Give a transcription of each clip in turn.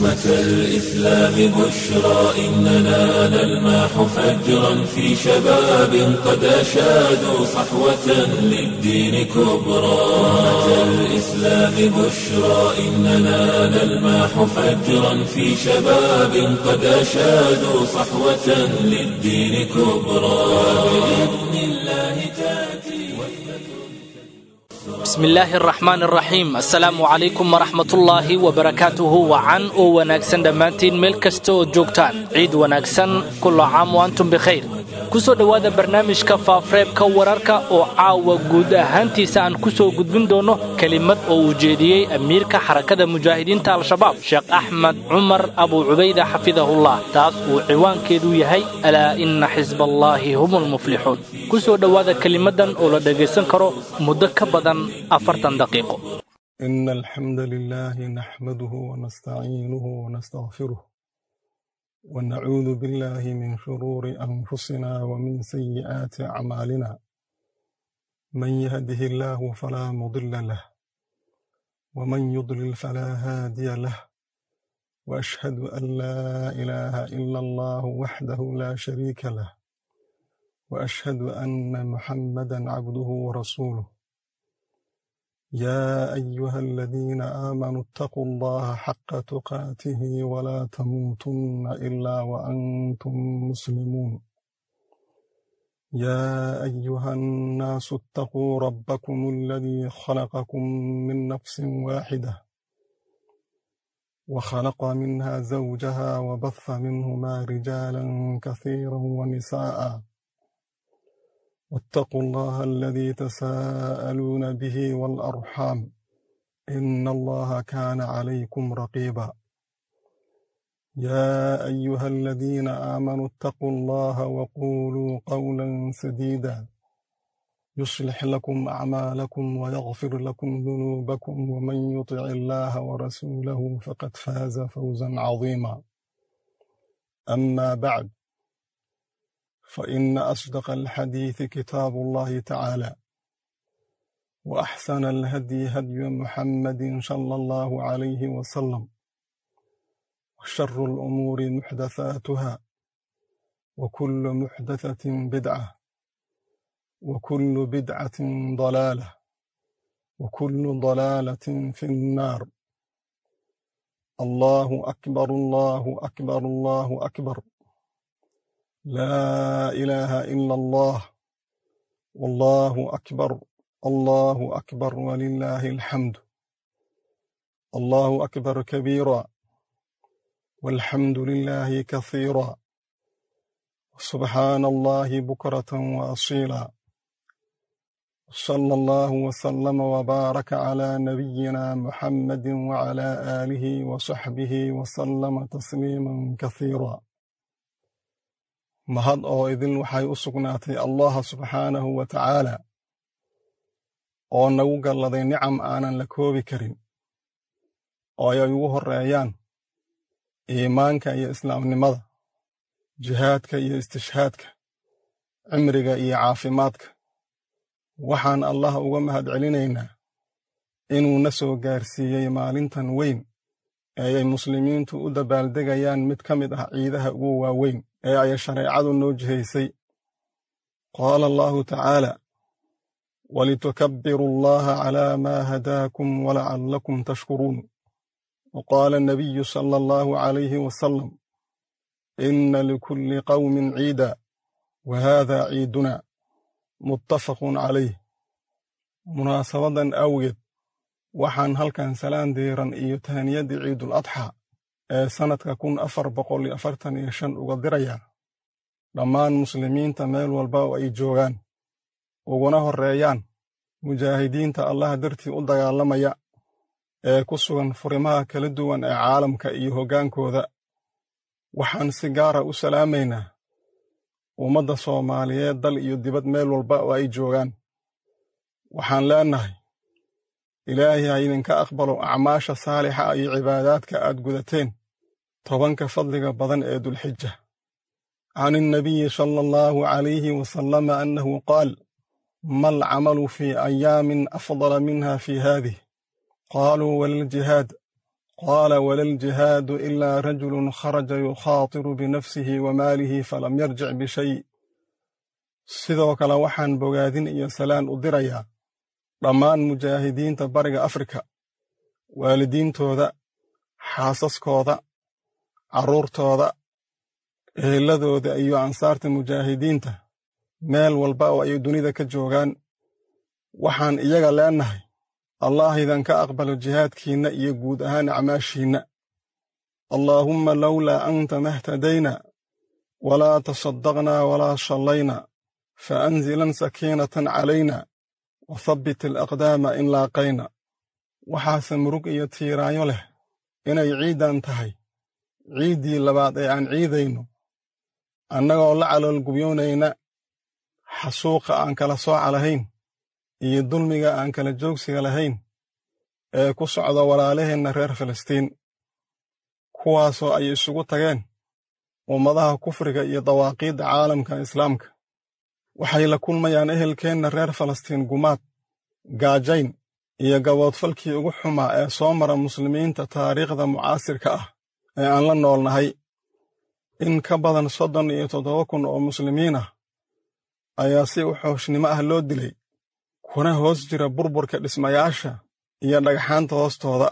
أمة الإسلام بشرى إننا نلمح فجرا في شباب قد أشادوا صحوة للدين كبرى أمة الإسلام بشرى إننا نلمح فجرا في شباب قد أشادوا صحوة للدين كبرى بإذن الله تأتي bismi illaahi araxmaan araxiim assalaamu calaykum waraxmatullaahi wabarakaatuhu wacan oo wanaagsan dhammaantiin meel kasta ood joogtaan ciid wanaagsan kulla caam wa antum bikhayr ku soo dhowaada barnaamijka faafreebka wararka oo caawa guud ahaantiisa aan ku soo gudbin doonno kelimad oo uu jeediyey amiirka xarakada mujaahidiinta al-shabaab sheekh axmed cumar abuu cubayda xafidahullah taas uu ciwaankeedu yahay alaa inna xisbaallaahi hum ulmuflixuun ku soo dhowaada kelimaddan oo la dhegaysan karo muddo ka badan afartan daqiiqo إن الحمد لله نحمده ونستعينه ونستغفره ونعوذ بالله من شرور أنفسنا ومن سيئات أعمالنا من يهده الله فلا مضل له ومن يضلل فلا هادي له وأشهد أن لا إله إلا الله وحده لا شريك له وأشهد أن محمدا عبده ورسوله يا أيها الذين آمنوا اتقوا الله حق تقاته ولا تموتن إلا وأنتم مسلمون يا أيها الناس اتقوا ربكم الذي خلقكم من نفس واحدة وخلق منها زوجها وبث منهما رجالا كثيرا ونساء واتقوا الله الذي تساءلون به والأرحام إن الله كان عليكم رقيبا يا أيها الذين آمنوا اتقوا الله وقولوا قولا سديدا يصلح لكم أعمالكم ويغفر لكم ذنوبكم ومن يطع الله ورسوله فقد فاز فوزا عظيما أما بعد فإن أصدق الحديث كتاب الله تعالى وأحسن الهدي هدي محمد صلى الله عليه وسلم وشر الأمور محدثاتها وكل محدثة بدعة وكل بدعة ضلالة وكل ضلالة في النار الله أكبر الله أكبر الله أكبر لا إله إلا الله والله أكبر الله أكبر ولله الحمد الله أكبر كبيرا والحمد لله كثيرا سبحان الله بكرة وأصيلا صلى الله وسلم وبارك على نبينا محمد وعلى آله وصحبه وسلم تسليما كثيرا mahad oo idin waxay u sugnaatay allaha subxaanahu wa tacaala oo nagu galladay nicam aanan la koobi karin oo ay ugu horreeyaan iimaanka iyo islaamnimada jihaadka iyo istishhaadka cimriga iyo caafimaadka waxaan allah uga mahad celinaynaa inuu na soo gaarsiiyey maalintan weyn ee ay muslimiintu u dabaaldegayaan mid ka mid ah ciidaha ugu waaweyn ee ay shareecadu noo jihaysay qaala allahu tacaala walitukabbiru allaha calaa maa hadaakum walacallakum tashkuruun waqaala anabiyu sala allahu calayhi wasalam ina likulli qawmin ciida wa haada ciiduna muttafaqun calayh munaasabadan awgeed waxaan halkan salaan diiran iyo tahaniyadii ciidul adxa ee sannadka kun afar boqol iyo afartan iyo shan uga dirayaa dhammaan muslimiinta meel walba oo ay joogaan uguna horreeyaan mujaahidiinta allaha dartii u dagaalamaya ee ku sugan furimaha kala duwan ee caalamka iyo hoggaankooda waxaan si gaara u salaamaynaa ummadda soomaaliyeed dal iyo dibad meel walba oo ay joogaan waxaan leennahay ilaahay ha idinka aqbalo acmaasha saalixa iyo cibaadaadka aad gudateen tobanka fadliga badan ee dulxija can innabiyi sala allahu calayhi wasalama annahu qaal ma alcamalu fii ayaamin afdala minha fii haadih qaaluu walaljihaad qaala wala ljihaadu ilaa rajulun kharaja yukhaatiru binafsihi wa maalihi falam yarjic bishay sidoo kale waxaan bogaadin iyo salaan u dirayaa dhammaan mujaahidiinta bariga afrika waalidiintooda xaasaskooda carruurtooda eheladooda iyo ansaarta mujaahidiinta meel walba oo ay dunida ka joogaan waxaan iyaga leennahay allah idanka aqbalo jihaadkiinna iyo guud ahaan acmaashiinna allaahumma lowlaa anta mahtadayna walaa tasaddaqnaa walaa shallayna fa anzilan sakiinatan calayna wa habbit alaqdaama in laaqayna waxaase murug iyo tiiraanyo leh inay ciiddan tahay ciiddii labaad ee aan ciidayno annagoo la caloolgubyoonayna xasuuqa aan kala sooca lahayn iyo dulmiga aan kala joogsiga lahayn ee ku socda walaalaheenna reer filistiin kuwaasoo ay isugu tageen ummadaha kufriga iyo dawaaqiidda caalamka islaamka waxay la kulmayaan ehelkeenna reer falastiin gumaad gaajayn iyo gaboodfalkii ugu xumaa ee soo mara muslimiinta taariikhda mucaasirka ah ee aan la noolnahay in ka badan soddon iyo toddoba kun oo muslimiin ah ayaa si u xooshnimo ah loo dilay kuna hoos jira burburka dhismayaasha iyo dhagxaanta hoostooda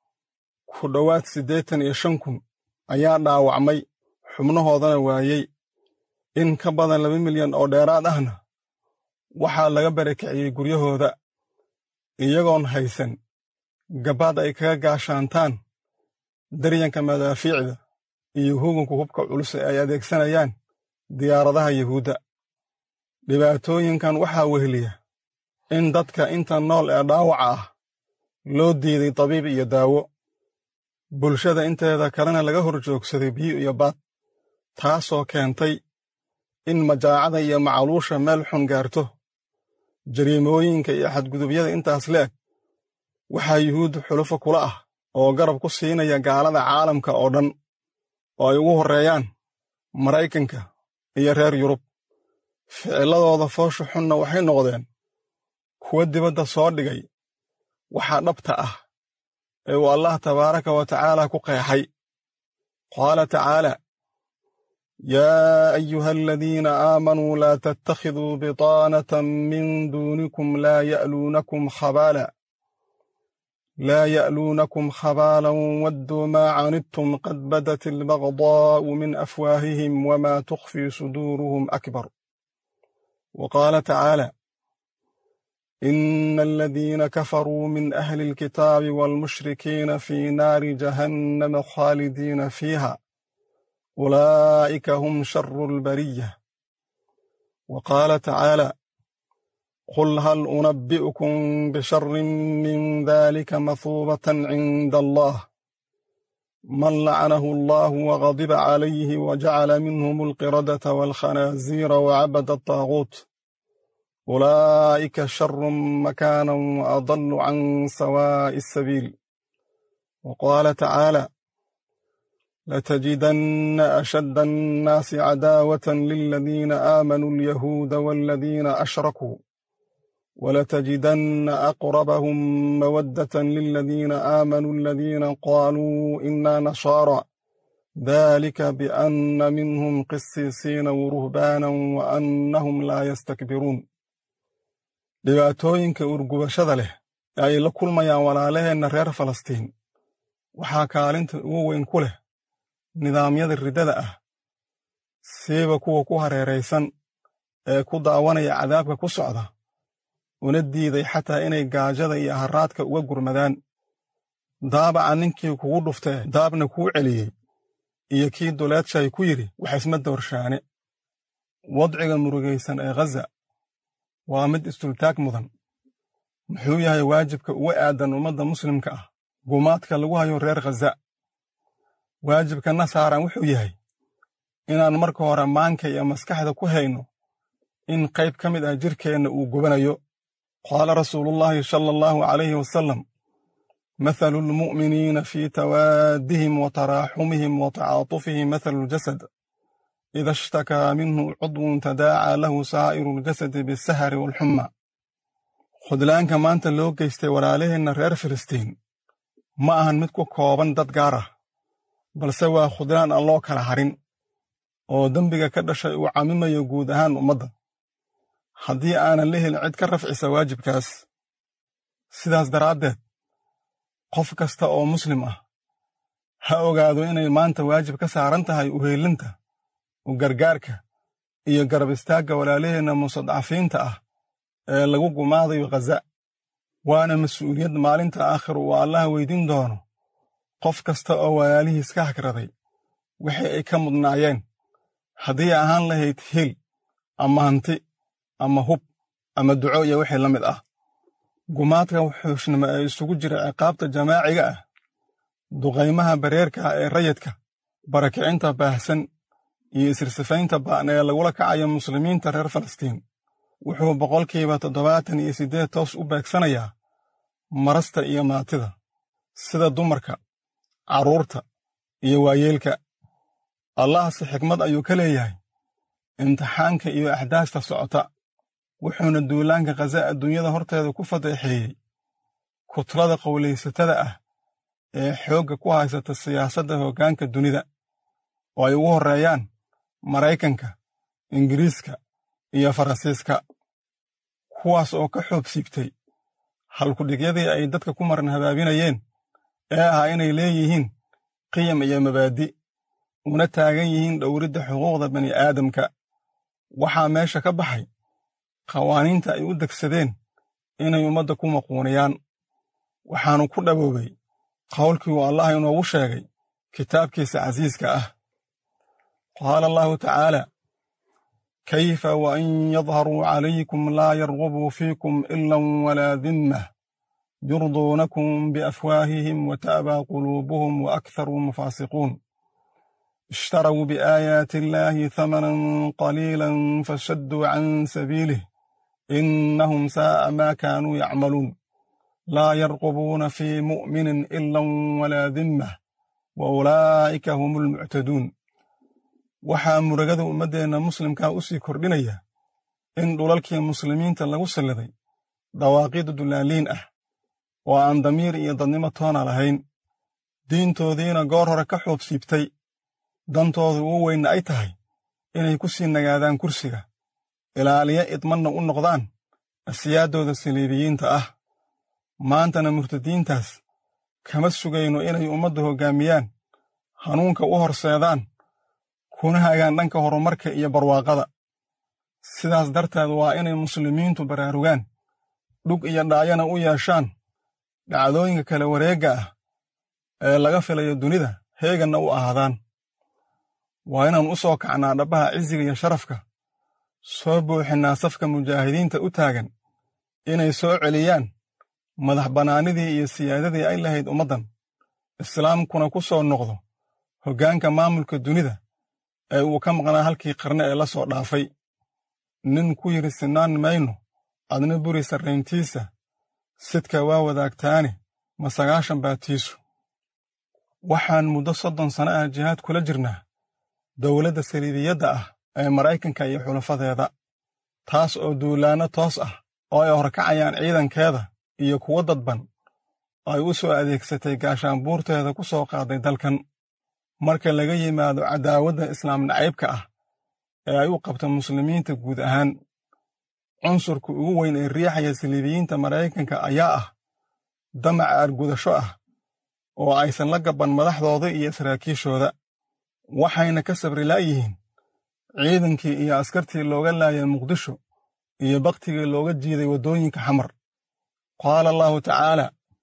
ku dhowaad siddeetan iyo shan kun ayaa dhaawacmay xubnahoodana waayey in ka badan laba milyan oo dheeraad ahna waxaa laga barakiciyey guryahooda iyagoon haysan gabbaad ay kaga gaashaantaan daryanka madaafiicda iyo hugunka hubka culus ee ay adeegsanayaan diyaaradaha yuhuudda dhibaatooyinkan waxaa weheliya in dadka inta nool ee dhaawaca ah loo diiday dabiib iyo daawo bulshada inteeda kalena laga hor joogsaday biyo iyo baad taasoo keentay in majaacada iyo macaluusha meel xun gaarto jariimooyinka iyo xadgudubyada intaas leeg waxaa yuhuudda xulufo kula ah oo garab ku siinaya gaalada caalamka oo dhan oo ay ugu horreeyaan maraykanka iyo reer yurub ficilladooda foosha xunna waxay noqdeen kuwa dibadda soo dhigay waxaa dhabta ah ee uu allah tabaaraka wa tacaala ku qeexay qaala tacaala yaa ayuha aladiina aamanuu laa tattakhiduu bitaanatan min duunikum laa ya'luunakum khabaala laa ya'luunakum khabaalan wadduu maa canidtum qad badat albagdaa'u min afwaahihim wamaa tukhfii suduuruhum akbar wa qaala tacaala إن الذين كفروا من أهل الكتاب والمشركين في نار جهنم خالدين فيها أولئك هم شر البرية وقال تعالى قل هل أنبئكم بشر من ذلك مثوبة عند الله من لعنه الله وغضب عليه وجعل منهم القردة والخنازير وعبد الطاغوت أولئك شر مكانا وأضل عن سواء السبيل وقال تعالى لتجدن أشد الناس عداوة للذين آمنوا اليهود والذين أشركوا ولتجدن أقربهم مودة للذين آمنوا الذين قالوا إنا نصارى ذلك بأن منهم قسيسين ورهبانا وأنهم لا يستكبرون dhibaatooyinka urgubashada leh ee ay la kulmayaan walaalaheenna reer falastiin waxaa kaalinta ugu weyn ku leh nidaamyada riddada ah siiba kuwa ku hareeraysan ee ku daawanaya cadaabka ku socda una diiday xataa inay gaajada iyo haraadka uga gurmadaan daabaca ninkii kugu dhuftee daabna kuu celiyey iyo kii duleedshay ku yidhi wax isma doorshaane wadciga murugaysan ee ghaza waa mid istultaag mudan muxuu yahay waajibka uga aadan ummadda muslimka ah gumaadka lagu hayo reer khaza waajibkana saaran wuxuu yahay inaan marka hore maanka iyo maskaxda ku hayno in qayb ka mid ah jirkeenna uu gubanayo qaala rasuulullaahi sala allahu calayhi wasalam mathalu lmu'miniina fii tawaadihim wa taraaxumihim wa tacaatufihim mathalu ljasad ida ishtakaa minhu cudwun tadaacaa lahu saa'iru ljasadi bisahari waalxumma khudlaanka maanta loo geystay walaalaheenna reer filistiin ma ahan mid ku kooban dad gaar ah balse waa khudlaan aan loo kala harin oo dembiga ka dhashay uu camimayo guud ahaan ummadda haddii aanan la helin cid ka rafcisa waajibkaas sidaas daraaddeed qof kasta oo muslim ah ha ogaado inay maanta waajib ka saaran tahay uheelinta u gargaarka iyo garab istaagga walaalaheenna mustadcafiinta ah ee lagu gumaadayo khaza waana mas-uuliyad maalinta aakhir uu allaha weydin doono qof kasta oo walaalihiis ka hagraday wixii ay ka mudnaayeen haddii ahaan lahayd hil ama hanti ama hub ama duco iyo wixii la mid ah gumaadka wuxuushnimo ee isugu jira ciqaabta jamaaciga ah duqaymaha bareerka ah ee rayidka barakicinta baahsan iyo isirsifaynta ba'an ee lagula kacayo muslimiinta reer falastiin wuxuu boqolkiiba toddobaatan iyo siddeed toos u beegsanayaa marasta iyo maatida sida dumarka carruurta iyo waayeelka allahse xikmad ayuu ka leeyahay imtixaanka iyo axdaasta socota wuxuuna duulaanka khaza adduunyada horteeda ku fadeexeeyey kutlada qowlaysatada ah ee xoogga ku haysata siyaasadda hoggaanka dunida oo ay ugu horreeyaan maraykanka ingiriiska iyo faransiiska kuwaas oo ka xoob siibtay halkudhigyadii ay dadka ku maran habaabinayeen ee ahaa inay leeyihiin qiyam iyo mabaadi una taagan yihiin dhowridda xuquuqda bani aadamka waxaa meesha ka baxay qawaaniinta ay u degsadeen inay ummadda ku maquuniyaan waxaanu ku dhaboobay qowlkii uu allah inoogu sheegay kitaabkiisa casiiska ah qaala allahu tacaala kayfa wain yadharuu calaykum laa yargubuu fiikum ilan walaa dimmah yurduunakum biafwaahihim wata'baa quluubuhum waakharuhum faasiquun اشتروا بآيات الله ثمنا قليلا فشدوا عن سبيله إنهم ساء ما كانوا يعملون لا يرقبون في مؤمن إلا ولا ذمة وأولئك هم المعتدون waxaa muragada ummaddeenna muslimkaa u sii kordhinaya in dhulalkii muslimiinta lagu salliday dawaaqiid dullaaliin ah oo aan damiir iyo dadnimo toona lahayn diintoodiina goor hore ka xuub siibtay dantooda ugu weynna ay tahay inay ku sii nagaadaan kursiga ilaaliya idmanna u noqdaan asiyaaddooda saliibiyiinta ah maantana murtadiintaas kama sugayno inay ummadda hoggaamiyaan hanuunka u horseedaan kuna hagaan dhanka horumarka iyo barwaaqada sidaas darteed waa inay muslimiintu baraarugaan dhug iyo dhaayana u yeeshaan dhacdooyinka kala wareegga ah ee laga filayo dunida heeganna u ahaadaan waa inaan u soo kacnaa dhabbaha cisiga iyo sharafka soo buuxinnaa safka mujaahidiinta u taagan inay soo celiyaan madax bannaanidii iyo siyaadadii ay lahayd ummaddan islaamkuna ku soo noqdo hoggaanka maamulka dunida ee uu ka maqnaa halkii qarne ee la soo dhaafay nin ku yidhi sinaan mayno adna buri sarrayntiisa sidka waa wadaagtaane ma sagaashan baatiisu waxaan muddo soddon sano ah jihaad kula jirnaa dowladda saliidiyadda ah ee maraykanka iyo xulafadeeda taas oo duulaanno toos ah oo ay horkacayaan ciidankeeda iyo kuwo dadban ay u soo adeegsatay gaashaanbuurteeda ku soo qaaday dalkan marka laga yimaado cadaawadda islaam nacaybka ah ee ay u qabta muslimiinta guud ahaan cunsurka ugu weyn ee riixaya saliibiyiinta maraykanka ayaa ah damac aargudasho ah oo aysan la gabban madaxdooda iyo saraakiishooda waxayna ka sabri laayihiin ciidankii iyo askartii looga laayay muqdisho iyo bakhtigii looga jiiday waddooyinka xamar qaala allahu tacaala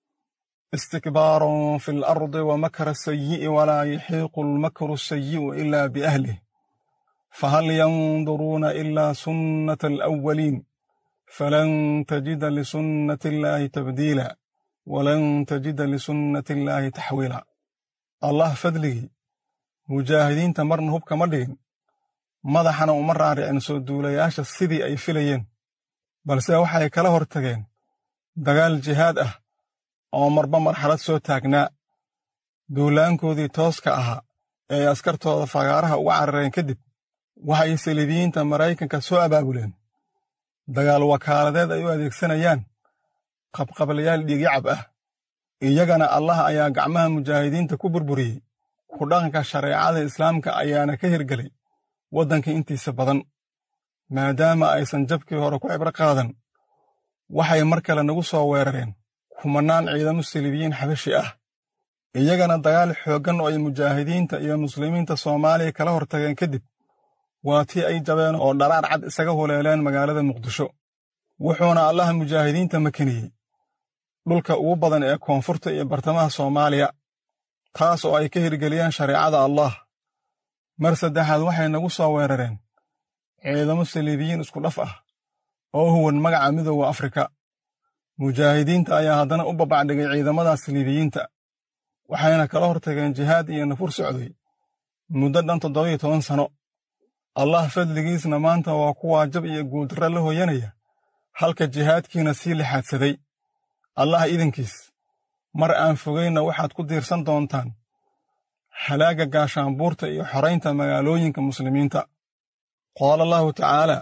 istikbaaran fi alardi wa makra sayi'i walaa yaxiiqu almakru sayi'u ilaa biahlih fahal yanduruuna ilaa sunnata alawwaliin falan tajida lisunnati illaahi tabdiila walan tajida lisunnati illaahi taxwiila allah fadligii mujaahidiinta marna hub kama dhigin madaxana uma raaricin soo duulayaasha sidii ay filayeen balse waxay kala hor tageen dagaal jihaad ah oo marba marxalad soo taagnaa duulaankoodii tooska ahaa ee ay askartooda fagaaraha uga carareen kadib waxay saliibiyiinta maraykanka soo abaabuleen dagaal wakaaladeed ay u adeegsanayaan qabqablayaal dhiigyacab ah iyagana allah ayaa gacmaha mujaahidiinta ku burburiyey ku dhaqanka shareecada islaamka ayaana ka hirgelay waddanka intiisa badan maadaama aysan jabkii hore ku cibro qaadan waxay mar kale nagu soo weerareen kumannaan ciidamo saliibiyiin xabashi ah iyagana dagaal xooggan oo ay mujaahidiinta iyo muslimiinta soomaaliya kala hortageen kadib waa tii ay jabeen oo dharaar cad isaga huleeleen magaalada muqdisho wuxuuna allaha mujaahidiinta makiniyey dhulka ugu badan ee koonfurta iyo bartamaha soomaaliya taas oo ay ka hirgeliyeen shareecada allah mar saddexaad waxay nagu soo weerareen ciidamo saliibiyiin isku dhaf ah oo huwan magaca midooda afrika mujaahidiinta ayaa haddana u babacdhigay ciidamadaas saliibiyiinta waxayna kala hortageen jihaad iyo nafur socday muddo dhan toddobiyo toban sano allah fadligiisna maanta waa kuwaa jab iyo guuldarra la hooyanaya halka jihaadkiina sii lixaadsaday allah idinkiis mar aan fogaynna waxaad ku diirsan doontaan halaagga gaashaanbuurta iyo xoraynta magaalooyinka muslimiinta qaala allahu tacaala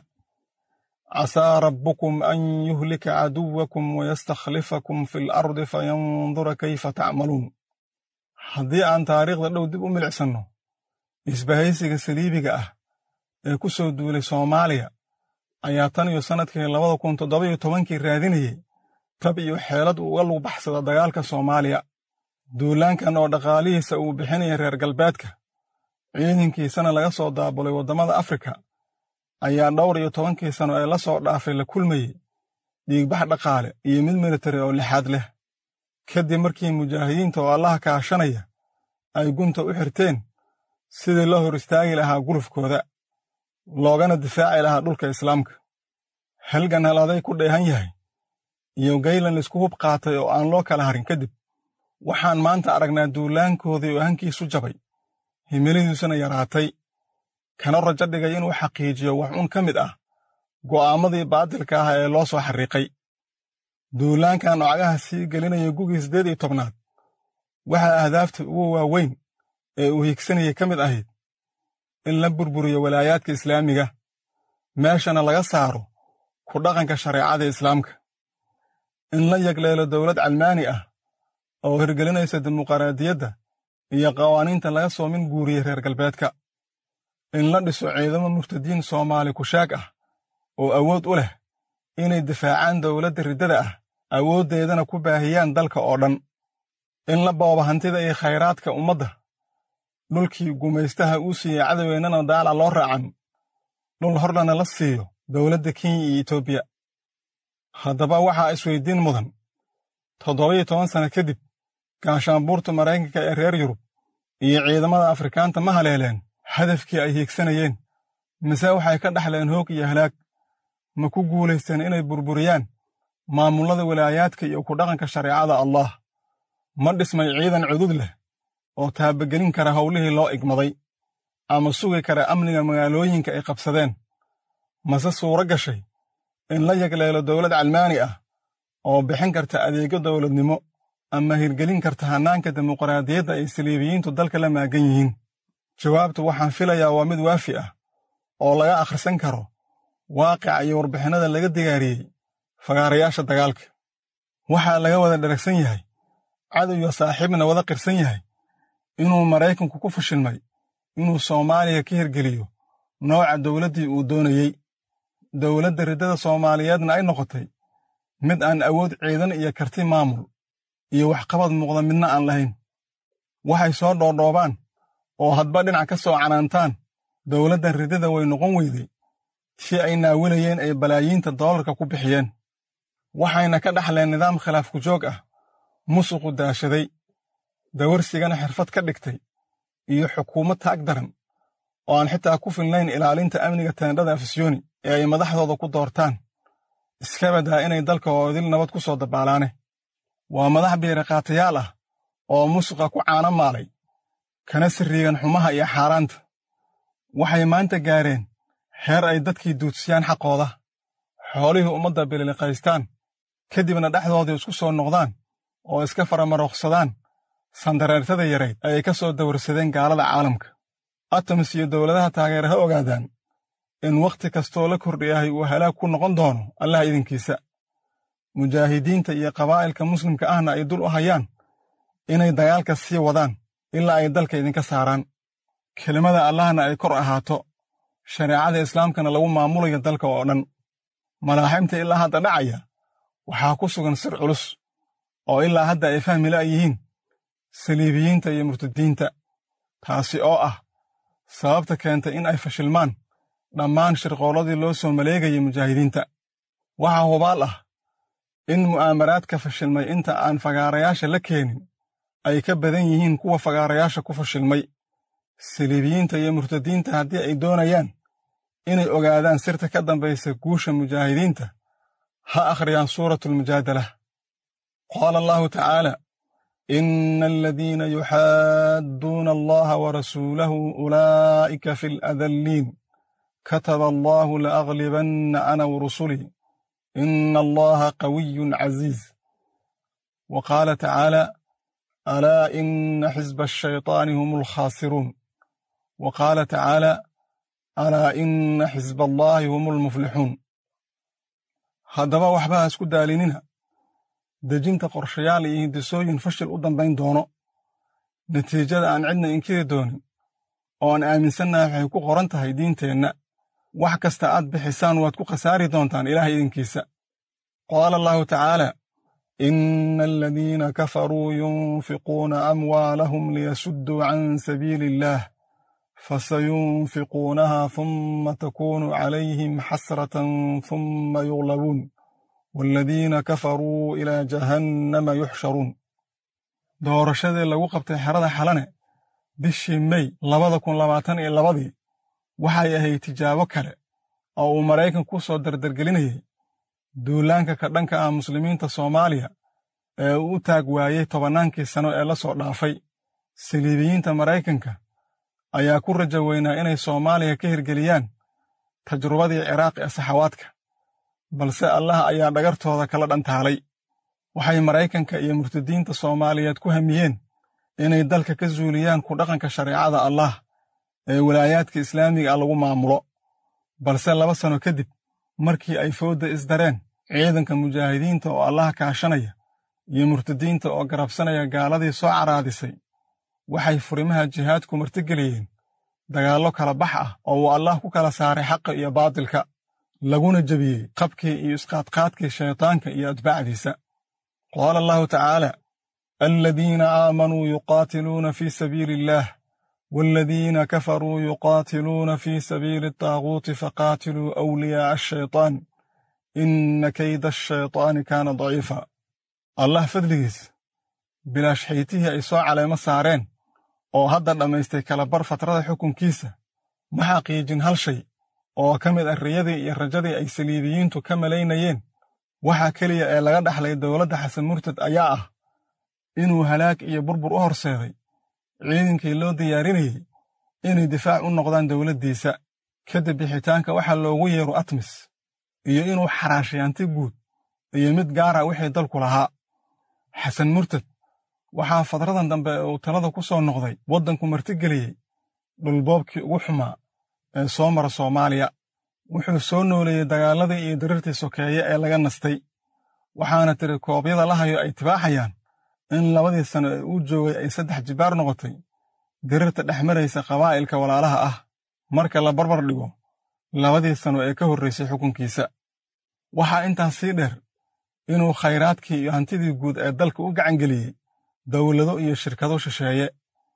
casaa rabbukum an yuhlika caduwakum wayastakhlifakum fi alardi fayandura kayfa tacmaluun haddii aan taariikhda dhow dib u milicsanno isbahaysiga saliibiga ah ee ku soo duulay soomaaliya ayaa tan iyo sannadkii labada kun toddoba-iyo tobankii raadinayey tab iyo xeelad uga lug baxsada dagaalka soomaaliya duulaankan oo dhaqaalihiisa uu bixinaya reer galbeedka ciidankiisana laga soo daabulay waddamada afrika ayaa dhowr iyo tobankii sano ee la soo dhaafay la kulmayey dhiigbax dhaqaale iyo mid militari oo lixaad leh kadib markii mujaahidiinta oo allaha kaashanaya ay gunta u xirteen sidii loo hor istaagi lahaa gulufkooda loogana difaaci lahaa dhulka islaamka halgan haladay ku dheehan yahay iyo gaylan laisku hub qaatay oo aan loo kala harin kadib waxaan maanta aragnaa duulaankoodii oo hankiisu jabay himiladiisuna yaraatay kana rajo dhigay inuu xaqiijiyo wax un ka mid ah go'aammadii baadilka ah ee loo soo xarriiqay duulaankan nocagaha sii gelinaya gugii siddeed iyo tobnaad waxaa ahdaafta ugu waaweyn ee uu higsanayay ka mid ahayd in la burburiyo walaayaadka islaamiga meeshana laga saaro ku dhaqanka shareecada islaamka in la yagleelo dowlad calmaani ah oo hirgelinaysa dimuqraadiyadda iyo qawaaniinta laga soo min guuriyey reer galbeedka in la dhiso ciidamo murtadiin soomaali kushaag ah oo awood u leh inay difaacaan dowladda riddada ah awooddeedana ku baahiyaan dalka oo dhan in la boobo hantida iyo khayraadka ummadda dhulkii gumaystaha uu siiyey cadoweennana daala loo raacan dhul horlana la siiyo dowladda kenya iyo etoobiya haddaba waxaa isweyddiin mudan toddoba-iyo toban sanno kadib gaashaanbuurta maraykanka ee reer yurub iyo ciidamada afrikaanta ma haleeleen hadafkii ay hiigsanayeen mise waxay ka dhaxleen hoog iyo halaag ma ku guulaysteen inay burburiyaan maamullada walaayaadka iyo ku dhaqanka shareecada allah ma dhismay ciidan cudud leh oo taabagelin kara howlihii loo igmaday ama sugi kara amniga magaalooyinka ay qabsadeen mase suuro gashay in la yagleelo dowlad calmaani ah oo bixin karta adeegyo dowladnimo ama hirgelin karta hannaanka dimuqraadiyadda ay saliibiyiintu dalka la maagan yihiin jawaabtu waxaan filayaa waa mid waafi ah oo laga akhrisan karo waaqica iyo warbixinnada laga digaariyey fagaarayaasha dagaalka waxaa laga wada dharagsan yahay cadow iyo saaxiibna wada qirsan yahay inuu maraykanku ku fashilmay inuu soomaaliya ka hirgeliyo nooca dowladdii uu doonayey dowladda riddada soomaaliyeedna ay noqotay mid aan awood ciidan iyo karti maamul iyo waxqabad muuqda midna aan lahayn waxay soo dhoodhoobaan oo hadba dhinac ka soo canaantaan dowladda riddada way noqon weyday si ay naawilayeen ay balaayiinta doolarka ku bixiyeen waxayna ka dhaxleen nidaam khilaaf ku joog ah musuqu daashaday dawarsigana xirfad ka dhigtay iyo xukuumad taag daran oo aan xitaa ku filnayn ilaalinta amniga teendhada afisyooni ee ay madaxdooda ku doortaan iska badaa inay dalka oodil nabad ku soo dabaalaane waa madax biiriqaatayaal ah oo musuqa ku caano maalay kana sirriigan xumaha iyo xaaraanta waxay maanta gaareen heer ay dadkii duudsiyaan xaqooda xoolihii ummadda bililiqaystaan kadibna dhexdoodii isku soo noqdaan oo iska faramarooqsadaan sandareertada yarayd ayay ka soo dawarsadeen gaalada caalamka atamis iyo dowladaha taageera ha ogaadaan in wakhti kastoo la kordhiyahay uu halaag ku noqon doono allah idinkiisa mujaahidiinta iyo qabaa'ilka muslimka ahna ay dul u hayaan inay dagaalka sii wadaan ilaa ay dalka idinka saaraan kelimada allahna ay kor ahaato shareecada islaamkana lagu maamulayo dalka oo dhan malaaximta ilaa hadda dhacaya waxaa ku sugan sir culus oo ilaa hadda ay fahmi la'yihiin saliibiyiinta iyo murtadiinta taasi oo ah sababta keentay in ay fashilmaan dhammaan shirqoolladii loo soo maleegayay mujaahidiinta waxaa hubaal ah in mu'aamaraadka fashilmay inta aan fagaarayaasha la keenin ay ka badan yihiin kuwa fagaarayaasha ku fashilmay saliibiyiinta iyo murtadiinta haddii ay doonayaan inay ogaadaan sirta ka dambaysa guusha mujaahidiinta ha akhriyaan suuratulmujaadalah qaala allahu tacaala ina aladiina yuxaadduuna allaha warasuulahu ulaa'ika fi aladalliin kataba allahu laaglibanna ana warusulii ina allaha qawiyun caziiz wa qaala tacaala alaa ina xisba ashayطaani hum alkhaasiruun wa qaala tacaala alaa ina xisba allaahi hum almuflixuun haddaba waxba ha isku daalinina dejinta qorshayaal iyo hindisooyin fashil u dambayn doono natiijada aan cidna inkiri doonin oo aan aaminsannahay waxay ku qoran tahay diinteenna wax kasta aad bixisaan waad ku khasaari doontaan ilaah idinkiisa qaala allahu tacaala ina aladiina kafaruu yunfiquuna amwaalahum liyasudduu can sabiili illaah fasayunfiquunaha humma takuunu calayhim xasratan humma yuglabuun waaladiina kafaruu ilaa jahannama yuxsharuun doorashadii lagu qabtay xerada xalane bishii mey labada kun labaatan iyo labadii waxay ahayd tijaabo kale oo uu maraykan ku soo dardargelinayay duulaanka ka dhanka ah muslimiinta soomaaliya ee uu u taag waayey tobannaankii sano ee la soo dhaafay saliibiyiinta maraykanka ayaa ku raja weynaa inay soomaaliya ka hirgeliyaan tajrubadii ciraaq ee saxawaadka balse allah ayaa dhagartooda kala dhantaalay waxay maraykanka iyo murtadiinta soomaaliyeed ku hamiyeen inay dalka ka zuuliyaan ku dhaqanka shareecada allah ee walaayaadka islaamiga ah lagu maamulo balse laba sano kadib markii ay foodda isdareen ciidanka mujaahidiinta oo allah kaashanaya iyo murtadiinta oo garabsanaya gaaladii soo caraadisay waxay furimaha jihaadku martigeliyeen dagaallo kala bax ah oo uu allah ku kala saaray xaqa iyo baatilka laguna jebiyey qabkii iyo isqaadqaadkii shaytaanka iyo atbaacdiisa qaala allahu tacaala aladiina aamanuu yuqaatiluuna fii sabiili illaah waaladiina kafaruu yuqaatiluuna fii sabiili ataaguuti faqaatiluu awliyaa'a ashaytaan inna kayda ashaytaani kaana daciifa allah fadligiis bilaash xaytihii ay soo caleemo saareen oo hadda dhammaystay kalabar fatrada xukunkiisa ma xaqiijin hal shay oo ka mid ah riyadii iyo rajadii ay saliibiyiintu ka malaynayeen waxaa keliya ee laga dhaxlay dowladda xasan murtad ayaa ah inuu halaag iyo burbur u horseeday ciidankii loo diyaarinayey inay difaac u noqdaan dowladdiisa kadib bixitaanka waxaa loogu yeero atmis iyo inuu xaraashayaanti guud iyo mid gaara wixii dalku lahaa xasan murtad waxaa fadradan dambe ee uu talada ku soo noqday waddanku martigeliyey dhulboobkii ugu xumaa ee soo mara soomaaliya wuxuu soo nooleeyey dagaaladii iyo diriirtii sokeeye ee laga nastay waxaana tiri koobyada la hayo ay tibaaxayaan in labadii sano ee uu joogay ay saddex jibaar noqotay diriirta dhex maraysa qabaa'ilka walaalaha ah marka la barbar dhigo labadii sano ee ka horraysay xukunkiisa waxaa intaas sii dheer inuu khayraadkii iyo hantidii guud ee dalka u gacangeliyey dawlado iyo shirkado shisheeye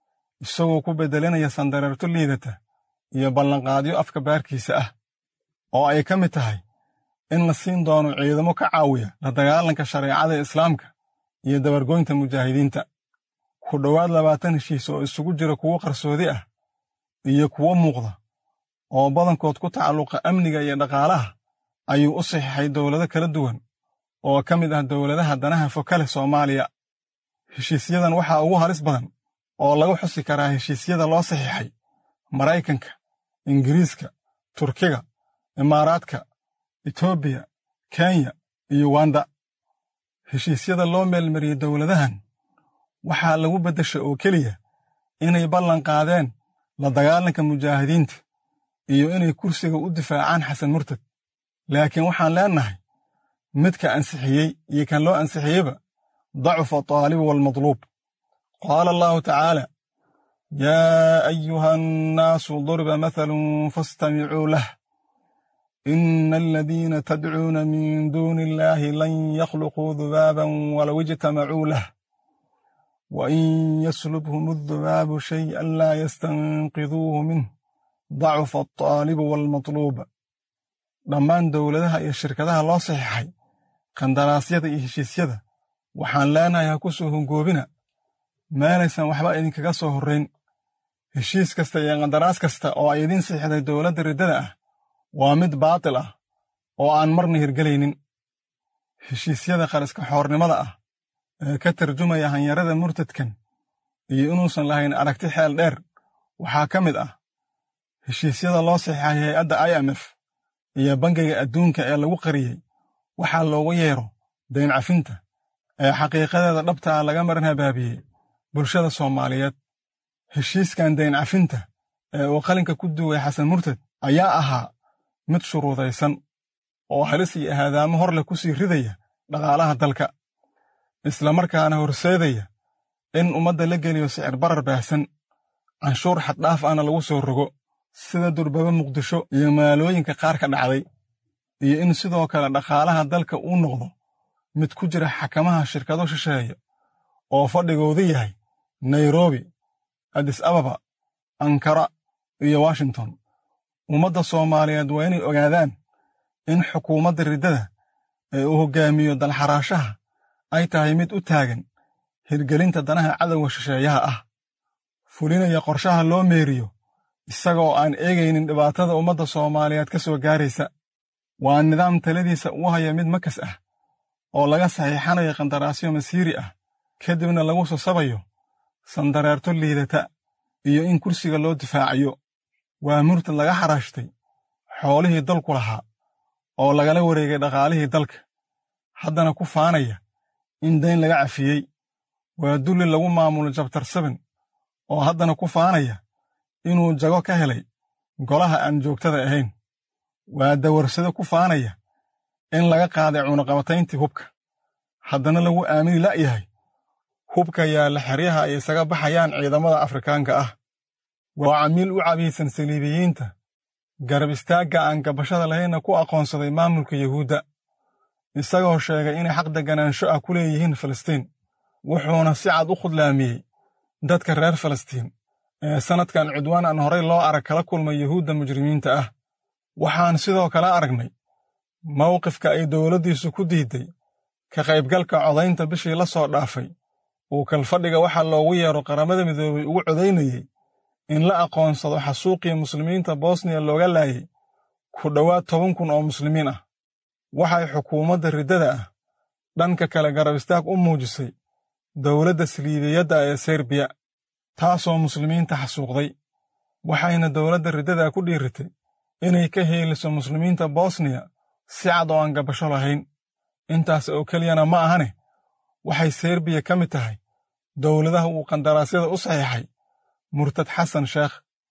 isagoo ku beddelinaya sandareerto liidata iyo ballanqaadyo afka baarkiisa ah oo ay ka mid tahay in la siin doono ciidamo ka caawiya la dagaalanka shareecada islaamka iyo dabargoynta mujaahidiinta ku dhowaad labaatan heshiis oo isugu jira kuwo qarsoodi ah iyo kuwo muuqda oo badankood ku tacalluqa amniga iyo dhaqaalaha ayuu u saxiixay dowlado kala duwan oo ka mid ah dowladaha danaha foka leh soomaaliya heshiisyadan waxaa ugu halis badan oo lagu xusi karaa heshiisyada loo saxiixay maraykanka ingiriiska turkiga imaaraadka etoobiya kenya iyo uganda heshiisyada loo meelmariyey dowladahan waxaa lagu beddesha oo keliya inay ballan qaadeen la dagaalanka mujaahidiinta iyo inay kursiga u difaacaan xasan murtad laakiin waxaan leennahay midka ansixiyey iyo kan loo ansixiyeyba dacufa taalibu waalmadluub qaala allahu tacaala yaa ayuha annaasu duriba mathalun faastamicuu lah ina aladiina tadcuuna min duuni illaahi lan yakhluquu dubaaban walow ijtamacuu lah wain yaslubhum adubaabu shay'an laa yastanqiduuhu minh dacufa altaalibu waalmatluub dhammaan dowladaha iyo shirkadaha loo saxiixay qandaraasyada iyo heshiisyada waxaan leenahay ha ku soo hongoobina meelaysan waxba idinkaga soo horrayn heshiis kasta iyo qandaraas kasta oo ay idiin saxiixday dowladda riddada ah waa mid baatil ah oo aan marna hirgelaynin heshiisyada qariska xoornimada ah ee ka tarjumaya hanyarada murtadkan iyo inuusan lahayn aragti xeel dheer waxaa ka mid ah heshiisyada loo saxiixay hay-adda i m f iyo bangiga adduunka ee lagu qariyey waxaa loogu yeero dayn cafinta ee xaqiiqadeeda dhabtaa laga maran habaabiyey bulshada soomaaliyeed heshiiskan dayn cafinta ee uu qalinka ku duway xasan murtad ayaa ahaa mid shuruudaysan oo halis iyo ahaadaamo hor leh ku sii ridaya dhaqaalaha dalka islamarkaana horseedaya in ummadda la geliyo sicir barar baahsan canshuur xaddhaaf ahna lagu soo rogo sida durbaba muqdisho iyo magaalooyinka qaar ka dhacday iyo in sidoo kale dhaqaalaha dalka uu noqdo mid ku jira xakamaha shirkado shisheeya oo fadhigoodu yahay nairobi adis ababa ankara iyo washington ummadda soomaaliyeed waa inay ogaadaan in xukuumadda riddada ee uu hoggaamiyo dalxaraashaha ay tahay mid u taagan hirgelinta danaha cadowga shisheeyaha ah fulinaya qorshaha loo meeriyo isagoo aan eegaynin dhibaatada ummadda soomaaliyeed ka soo gaaraysa waa nidaam taladiisa u haya mid makas ah oo laga saxiixanayo qandaraasyo masiiri ah kadibna lagu sasabayo sandareerto liidata iyo in kursiga loo difaacayo waa murtad laga xaraashtay xoolihii dalku lahaa oo lagala wareegay dhaqaalihii dalka haddana ku faanaya in dayn laga cafiyey waa dulli lagu maamulo jabtar saben oo haddana ku faanaya inuu jago ka helay golaha aan joogtada ahayn waa dawarsado ku faanaya in laga qaaday cunaqabatayntii hubka haddana lagu aamini la'yahay hubka yaalla xeryaha ay isaga baxayaan ciidamada afrikaanka ah waa camiil u cabiisan saliibiyiinta garab istaagga aan gabashada lahaynna ku aqoonsaday maamulka yuhuudda isagoo sheegay inay xaq deganaansho ah ku leeyihiin falastiin wuxuuna si cad u khudlaamiyey dadka reer falastiin ee sannadkan cudwaan aan horay loo arag kala kulmay yuhuudda mujrimiinta ah waxaan sidoo kale aragnay mawqifka ay dowladdiisu ku diidday ka qaybgalka codaynta bishii la soo dhaafay uu kalfadhiga waxaa loogu yeero qaramada midoobay ugu codaynayey in la aqoonsado xasuuqii muslimiinta bosniya looga laayay ku dhowaad toban kun oo muslimiin ah waxay xukuumadda riddada ah dhanka kale garab istaag u muujisay dowladda saliibiyadda ee serbiya taasoo muslimiinta xasuuqday waxayna dowladda riddada ku dhiiritay inay ka heeliso muslimiinta bosniya si cad oo aan gabasho lahayn intaas oo keliyana ma ahane waxay serbiya ka mid tahay dowladaha uu qandaraasyada u saxiixay murtad xasan sheekh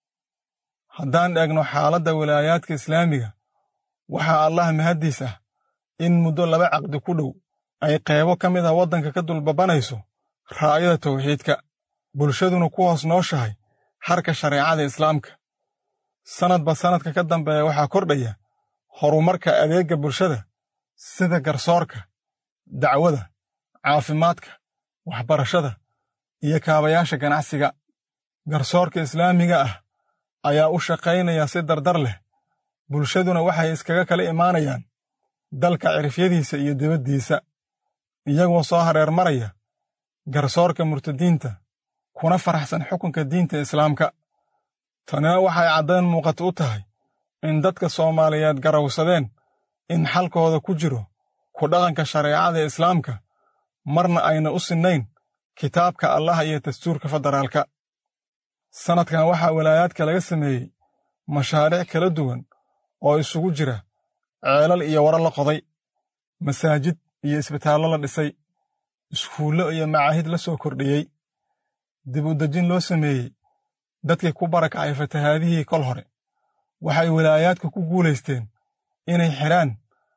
haddaan eegno xaaladda wilaayaadka islaamiga waxaa allah mahaddiis ah in muddo laba caqdi ku dhow ay qeybo ka mid ah waddanka ka dulbabanayso raa'yada tawxiidka bulshaduna ku hoos nooshahay harka shareecada islaamka sannadba sannadka ka dambeeya waxaa kordhaya horumarka adeegga bulshada sida garsoorka dacwada caafimaadka waxbarashada iyo kaabayaasha ganacsiga garsoorka islaamiga ah ayaa u shaqaynaya si dardar leh bulshaduna waxay iskaga kala imaanayaan dalka cirifyadiisa iyo dibaddiisa iyagoo soo hareer maraya garsoorka murtadiinta kuna faraxsan xukunka diinta islaamka tanina waxay caddayn muuqata u tahay in dadka soomaaliyeed garawsadeen in xalkooda ku jiro ku dhaqanka shareecada islaamka marna ayna u sinnayn kitaabka allah iyo dastuurka federaalka sannadkan waxaa walaayaadka laga sameeyey mashaariic kala duwan oo isugu jira ceelal iyo waro la qoday masaajid iyo isbitaallo la dhisay iskuullo iyo macaahid la soo kordhiyey dib u dejin loo sameeyey dadkii ku barakacay fatahaadihii kol hore waxay walaayaadku ku guulaysteen inay xidhaan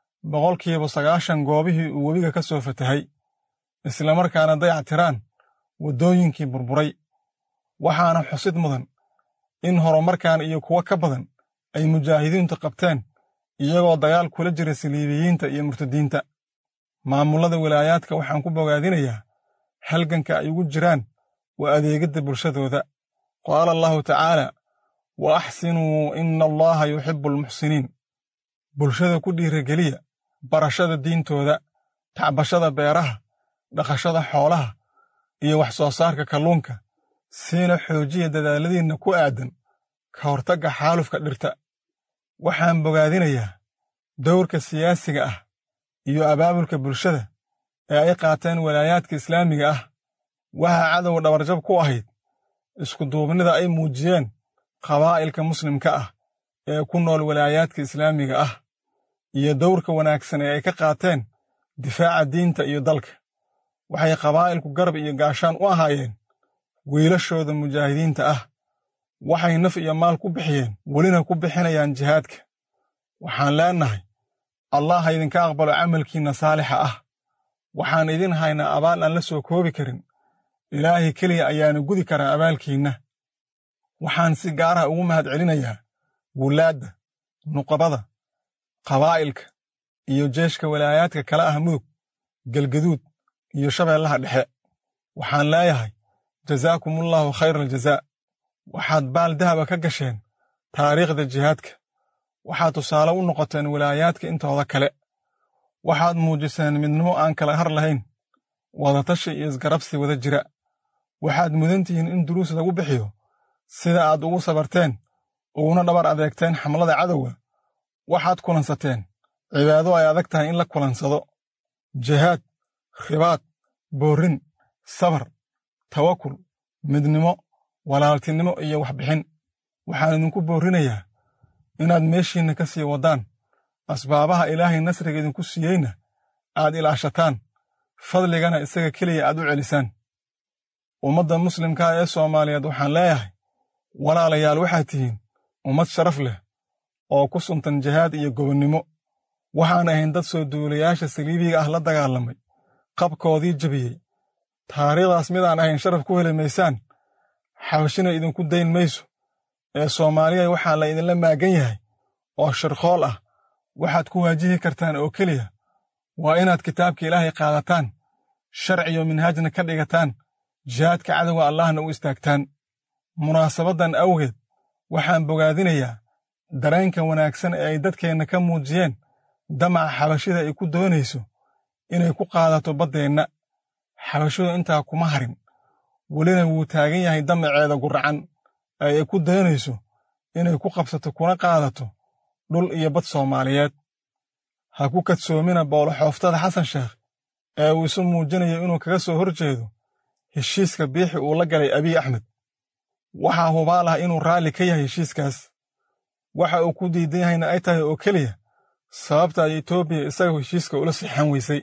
boqolkiiba sagaashan goobihii uu webiga ka soo fatahay islamarkaana dayac tiraan waddooyinkii burburay waxaana xusid mudan in horumarkan iyo kuwo ka badan ay mujaahidiintu qabteen iyagoo dagaal kula jira saliibiyiinta iyo murtadiinta maamullada wilaayaadka waxaan ku bogaadinayaa halganka ay ugu jiraan waa adeegidda bulshadooda qaala allahu tacaala wa axsinuu ina allaha yuxibbu almuxsiniin bulshada ku dhiirageliya barashada diintooda tacbashada beeraha dhaqashada xoolaha iyo wax soo saarka kalluunka siina xoojiya dadaaladiinna ku aadan ka hortagga xaalufka dhirta waxaan bogaadinayaa dowrka siyaasiga ah iyo abaabulka bulshada ee ay qaateen walaayaadka islaamiga ah waxaa cadowga dhabarjab ku ahayd iskuduubnida ay muujiyeen qabaa'ilka muslimka ah ee ku nool walaayaadka islaamiga ah iyo dowrka wanaagsan ee ay ka qaateen difaaca diinta iyo dalka waxay qabaa'ilku garab iyo gaashaan u ahaayeen wiilashooda mujaahidiinta ah waxay naf iyo maal ku bixiyeen welina ku bixinayaan jihaadka waxaan leennahay allah ha idinka aqbalo camalkiinna saalixa ah waxaan idin haynaa abaal aan la soo koobi karin ilaahay keliya ayaana gudi karaa abaalkiinna waxaan si gaaraha ugu mahad celinayaa wulaadda nuqabada qabaa'ilka iyo jeeshka walaayaadka kala ah mudug galgaduud iyo shabeellaha dhexe waxaan leeyahay jazaakumullaahu khayra aljazaa waxaad baal dahaba ka gasheen taariikhda jihaadka waxaad tusaale u noqoteen walaayaadka intooda kale waxaad muujiseen midnimo aan kala har lahayn wadatashi iyo isgarabsi wada jira waxaad mudan tihiin in duruus lagu bixiyo sida aad ugu sabarteen uguna dhabar adeegteen xamlada cadowga waxaad kulansateen cibaado ay adag tahay in la kulansado jihaad ribaad boorrin sabar tawakul midnimo walaaltinimo iyo waxbixin waxaan idinku boorrinayaa inaad meeshiinna ka sii waddaan asbaabaha ilaahay nasriga idinku siiyeyna aad ilaashataan fadligana isaga keliya aad u celisaan ummadda muslimkaa ee soomaaliyeed waxaan leeyahay walaalayaal waxaad tihiin ummad sharaf leh oo ku suntan jihaad iyo gobonnimo waxaan ahayn dad soo duulayaasha saliibiga ah la dagaalamay qabkoodii jebiyey taariikhdaas midaan ahayn sharaf ku heli maysaan xabashina idinku dayn mayso ee soomaaliya waxaa la idinla maagan yahay oo shirqool ah waxaad ku waajihi kartaan oo keliya waa inaad kitaabka ilaahay qaadataan sharciyo minhaajna ka dhigataan jihaadka cadowga allahna u istaagtaan munaasabaddan awgeed waxaan bogaadinayaa dareenka wanaagsan ee ay dadkeenna ka muujiyeen damaca xabashida ay ku doonayso inay ku qaadato baddeenna xabashidu intaa kuma harin welina wuu taagan yahay damaceeda guracan ee ay ku doonayso inay ku qabsato kuna qaadato dhul iyo bad soomaaliyeed ha ku kadsoomina booloxooftada xasan sheekh ee uu isu muujinayo inuu kaga soo hor jeedo heshiiska biixi uu la galay abiy axmed waxaa hubaal ah inuu raalli ka yahay heshiiskaas waxa uu ku diidan yahayna ay tahay oo keliya sababta ay etoobiya isaga heshiiska ula sixan weysay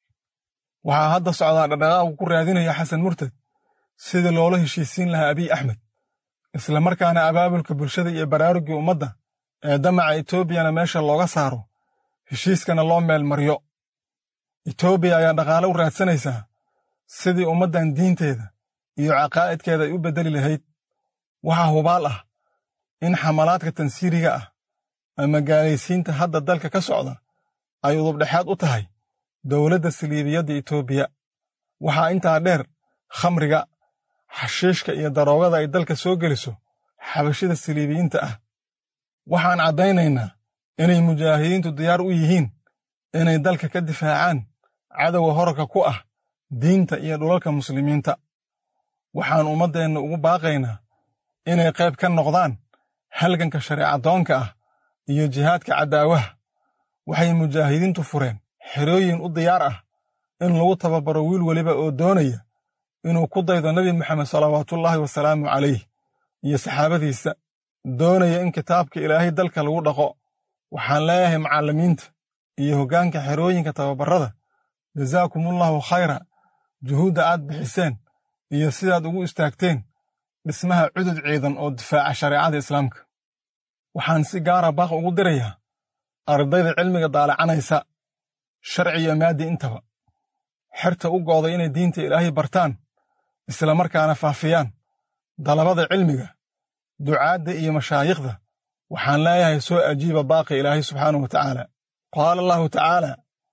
waxaa hadda socdaa dhaqdhaqaaqu ku raadinaya xasan murtad sidii loola heshiisiin lahaa abiy axmed isla markaana abaabulka bulshada iyo baraaruggii ummadda ee damaca etoobiyana meesha looga saaro heshiiskana loo meel maryo etoobiya ayaa dhaqaale u raadsanaysaa sidii ummaddan diinteeda iyo caqaa'idkeeda ay u beddeli lahayd waxaa hubaal ah in xamalaadka tansiiriga ah ama gaalaysiinta hadda dalka ka socda ay udubdhexaad u tahay dowladda saliibiyadda etoobiya waxaa intaa dheer khamriga xashiishka iyo daroogada ay dalka soo geliso xabashida saliibiyiinta ah waxaan caddaynaynaa inay mujaahidiintu diyaar u yihiin inay dalka ka difaacaan cadowga horarka ku ah diinta iyo dhulalka muslimiinta waxaan ummaddeenna ugu baaqaynaa inay qayb ka noqdaan halganka shareecadoonka ah iyo jihaadka caddaawaha waxay mujaahidiintu fureen xerooyin u diyaar ah in lagu tababaro wiil weliba oo doonaya inuu ku daydo nebi moxamed salawaatullaahi wasalaamu calayh iyo saxaabadiisa doonaya in kitaabka ilaahay dalka lagu dhaqo waxaan leeyahay macallimiinta iyo hoggaanka xerooyinka tababarrada jazaakumullaahu khayra juhuudda aad bixiseen iyo sidaad ugu istaagteen dhismaha cudud ciidan oo difaaca shareecada islaamka waxaan si gaara baaq ugu dirayaa ardayda cilmiga daalacanaysa sharci iyo maaddi intaba xerta u go'day inay diinta ilaahay bartaan isla markaana faafiyaan dalabada cilmiga ducaadda iyo mashaayikhda waxaan leeyahay soo ajiiba baaqi ilaahay subxaanahu wa tacaala qaala allahu tacaala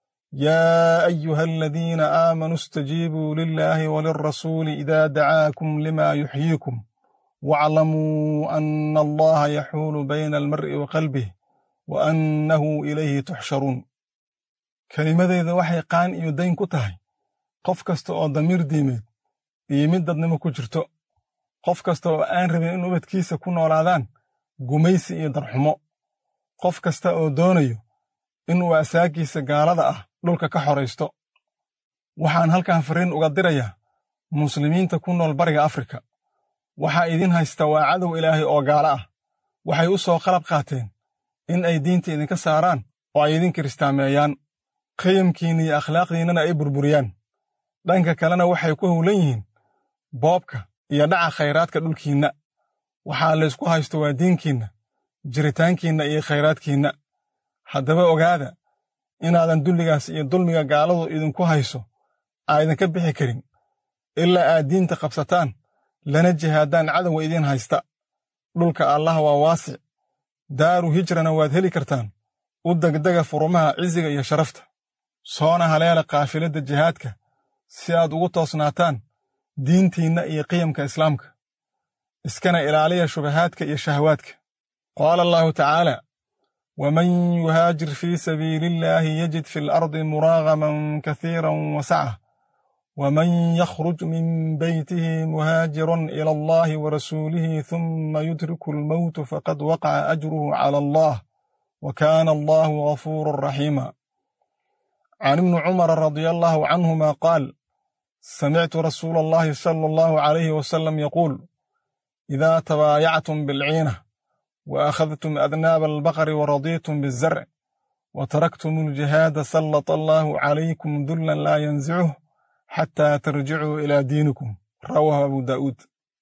yaa ayuha aladiina aamanuu istajiibuu lilaahi walilrasuuli idaa dacaakum lima yuxyiikum waaclamuu ana allaha yaxuulu bayna almar'i wa qalbih wa annahu ilayhi tuxsharuun kelimadeyda waxay qaan iyo dayn ku tahay qof kasta oo damiir diimeed iyo mid dadnimo ku jirto qof kasta oo aan rabin in ubadkiisa ku noolaadaan gumaysi iyo darxumo qof kasta oo doonayo inuu asaagiisa gaalada ah dhulka ka xoraysto waxaan halkan farriin uga dirayaa muslimiinta ku nool bariga afrika waxaa idin haysta waa cadow ilaahay oo gaalo ah waxay u soo qalab qaateen in ay diinta idinka saaraan oo ay idin kiristaameeyaan qiyamkiinna iyo akhlaaqdiinnana ay burburiyaan dhanka kalena waxay ku howlan yihiin boobka iyo dhaca khayraadka dhulkiinna waxaa laysku haysto waa diinkiinna jiritaankiinna iyo khayraadkiinna haddaba ogaada inaadan dulligaas iyo dulmiga gaaladu idinku hayso aa idinka bixi karin ilaa aad diinta qabsataan lana jihaadaan cadowga idiin haysta dhulka allah waa waasic daaru hijrana waad heli kartaan u degdega furumaha cisiga iyo sharafta soona haleela kaafiladda jihaadka si aad ugu toosnaataan diintiinna iyo qiyamka islaamka iskana ilaaliya shubahaadka iyo shahawaadka qaala allahu tacaala waman yuhaajir fii sabiili illaahi yajid fi alardi muraagaman kasiiran wasaca waman yakhruj min beytihi muhaajiran ila allahi warasuulihi thumma yudriku almowtu faqad waqaca ajruhu cala allah wa kaana allahu gafuuran raxiima can ibni cumara radia allahu canhuma qaal samictu rasuula allahi sala allahu calayhi wasalam yaquul idaa tabaayactum bilciina wa akhadtum adnaaba albaqari waradiitum bizarc wa taraktum aljihaada sallata allahu calaykum dullan laa yanzicuh xataa tarjicuu ilaa diinikum rawaahu abu daa'uud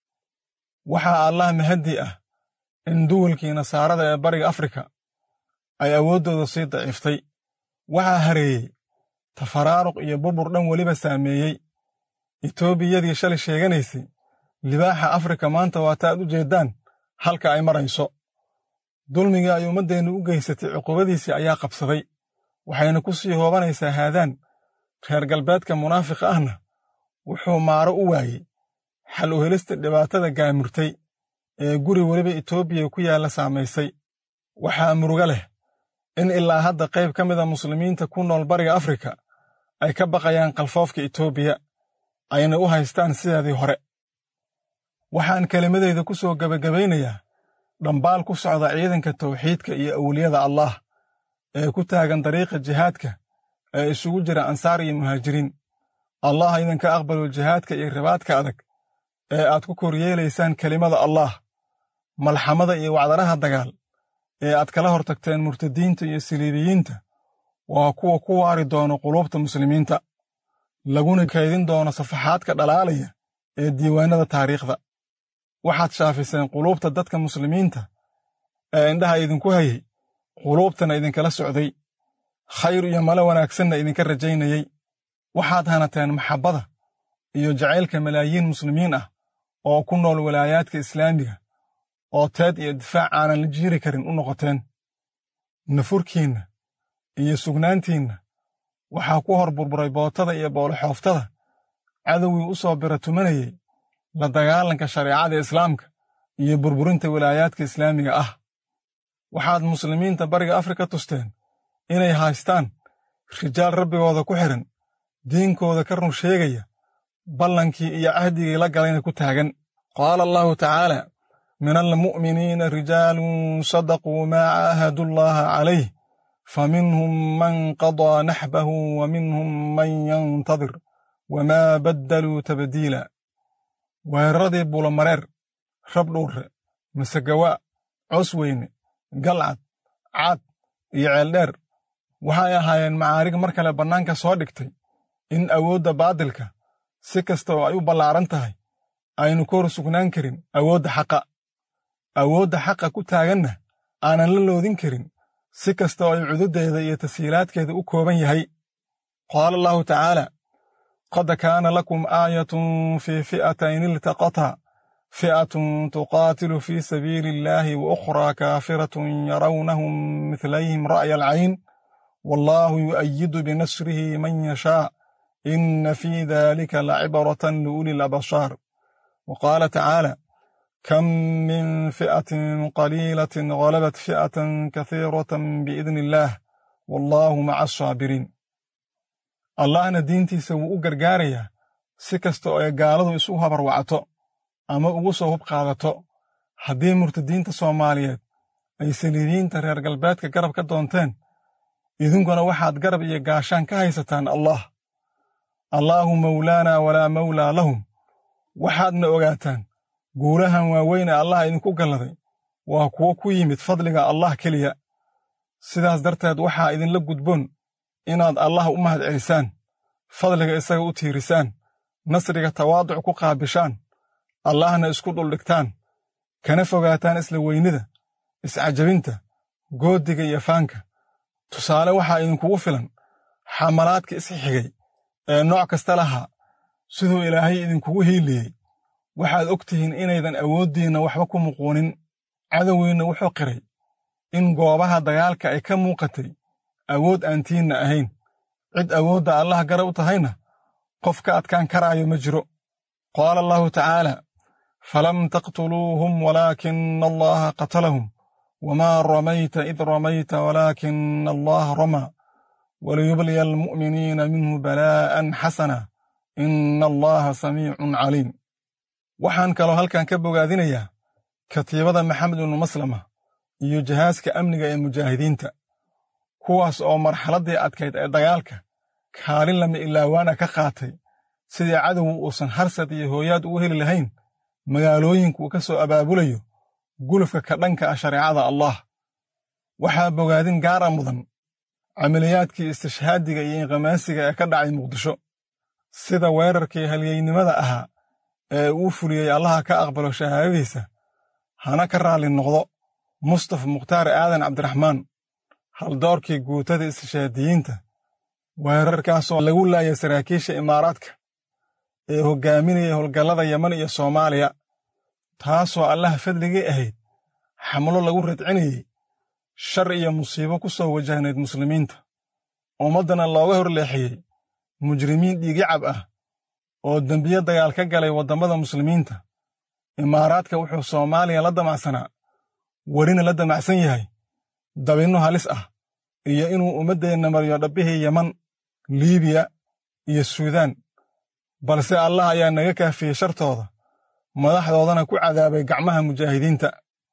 waxaa allah mahaddi ah in duwalkii nasaarada ee bariga afrika ay awooddooda sii daciiftay waxaa hareeyey tafaraaruq iyo burbur dhan weliba saameeyey etoobiyadii shalay sheeganaysay libaaxa afrika maanta waataad u jeeddaan halka ay marayso dulmigii ay ummaddeennu u geysatay cuqubadiisii ayaa qabsaday waxayna ku sii hoobanaysaa haadaan reer galbeedka munaafiqa ahna wuxuu maaro u waayey xal u helista dhibaatada gaamurtay ee guri weliba etoobiya ku yaalla saamaysay waxaa murugo leh in ilaa hadda qayb ka mida muslimiinta ku nool bariga afrika ay ka baqayaan kalfoofka etoobiya ayna u haystaan sideedii hore waxaan kelimadeyda ku soo gebagabaynayaa dhambaal ku socda ciidanka tawxiidka iyo awliyada allaah ee ku taagan dariiqa jihaadka ee isugu jira ansaar iyo muhaajiriin allah idinka aqbalo jihaadka iyo ribaadka adag ee aad ku koryeelaysaan kelimada allaah malxamada iyo wacdaraha dagaal ee aad kala hortagteen murtadiinta iyo siliibiyiinta waa kuwa ku waari doono quluubta muslimiinta laguna kaydin doono safaxaadka dhalaalaya ee diiwaannada taariikhda waxaad shaafiseen quluubta dadka muslimiinta ee indhaha idinku hayay quluubtana idinkala socday khayr iyo malo wanaagsanna idinka rajaynayey waxaad hanateen maxabbada iyo jacaylka malaayiin muslimiin ah oo ku nool walaayaadka islaamiga oo teed iyo difaac aanan la jiiri karin u noqoteen nafurkiinna iyo sugnaantiinna waxaa ku hor burburay bootada iyo booloxooftada cadowgii u soo bira tumanayey la dagaalanka shareecada islaamka iyo burburinta walaayaadka islaamiga ah waxaad muslimiinta bariga afrika tusteen inay haystaan rijaal rabbigooda ku xidhan diinkooda ka run sheegaya ballankii iyo cahdigii la galayna ku taagan qaala allahu tacaala min almu'miniina rijaalun sadaquu maa caahadu llaha calayh faminhum man qadaa naxbahu wa minhum man yantadir wamaa baddaluu tabdiila weeraradii buulamareer rabdhuurre masegawaa cosweyne galcad cad iyo ceeldheer waxay ahaayeen macaarig mar kale bannaanka soo dhigtay in awoodda baadilka si kasta oo ay u ballaaran tahay aynu ka hor sugnaan karin awoodda xaqa awoodda xaqa ku taaganna aanan la loodin karin si kasta oo ay cududdeeda iyo tashiilaadkeeda u kooban yahay qaala allahu tacaala قد كان لكم آية في فئتين التقطا فئة تقاتل في سبيل الله وأخرى كافرة يرونهم مثليهم رأي العين والله يؤيد بنصره من يشاء إن في ذلك لعبرة لأولي الأبصار وقال تعالى كم من فئة قليلة غلبت فئة كثيرة بإذن الله والله مع الصابرين allahna diintiisa wuu u gargaarayaa si kasta oo ay gaaladu isu habarwacto ama ugu soo hub qaadato haddii murtadiinta soomaaliyeed ay saliidiyiinta reer galbeedka garab ka doonteen idinkuna waxaad garab iyo gaashaan ka haysataan allah allaahu mawlaanaa walaa mawlaa lahum waxaadna ogaataan guulahan waaweyn ee allah idinku galladay waa kuwo ku yimid fadliga allah keliya sidaas darteed waxaa idinla gudboon inaad allah u mahad celisaan fadliga isaga u tiirisaan nasriga tawaaduc ku qaabishaan allahna isku dhuldhigtaan kana fogaataan isla weynida iscajabinta goodiga iyo faanka tusaale waxaa idinkugu filan xamalaadka isxigay ee nooc kasta lahaa siduu ilaahay idinkugu hiiliyey waxaad og tihiin inaydan awooddiinna waxba ku muquunin cadowgiinna wuxuu qiray in goobaha dagaalka ay ka muuqatay awood aan tiinna ahayn cid awoodda allah garab u tahayna qof ka adkaan karaayo ma jiro qaala allahu tacaala falam taqtuluuhum walaakina allaha qatalahum wamaa ramayta id ramayta walaakina allaha ramaa waliyubliya almu'miniina minhu balaa'an xasana ina allaha samiicun caliim waxaan kaloo halkan ka bogaadinayaa katiibada maxamed ibnu maslama iyo jahaaska amniga ee mujaahidiinta kuwaas oo marxaladdii adkayd ee dagaalka kaalin lama ilaawaana ka qaatay sidii cadowgu uusan harsad iyo hooyaad ugu heli lahayn magaalooyinka uu ka soo abaabulayo gulufka ka dhanka ah shareecada allah waxaa bogaadin gaara mudan camaliyaadkii istishhaadiga iyo inqamaasiga ee ka dhacay muqdisho sida weerarkii halyeynimada ahaa ee uu fuliyey allaha ka aqbalo shahaadadiisa hana ka raalli noqdo mustafa mukhtaar aadan cabdiraxmaan haldoorkii guutada istishhaadiyiinta weerarkaasoo lagu laayay saraakiisha imaaraadka ee hoggaaminaya howlgallada yeman iyo soomaaliya taasoo allaha fadligii ahayd xamlo lagu radcinayey shar iyo musiibo ku soo wajahnayd muslimiinta ummaddana looga horleexiyey mujrimiin dhiigicab ah oo dembiye dagaal ka galay waddammada muslimiinta imaaraadka wuxuu soomaaliya la damacsanaa welina la damacsan yahay dabinno halis ah iyo inuu ummaddeenna mariyo dhabbihii yeman liibiya iyo suudaan balse allah ayaa naga kaafiyey shartooda madaxdoodana ku cadaabay gacmaha mujaahidiinta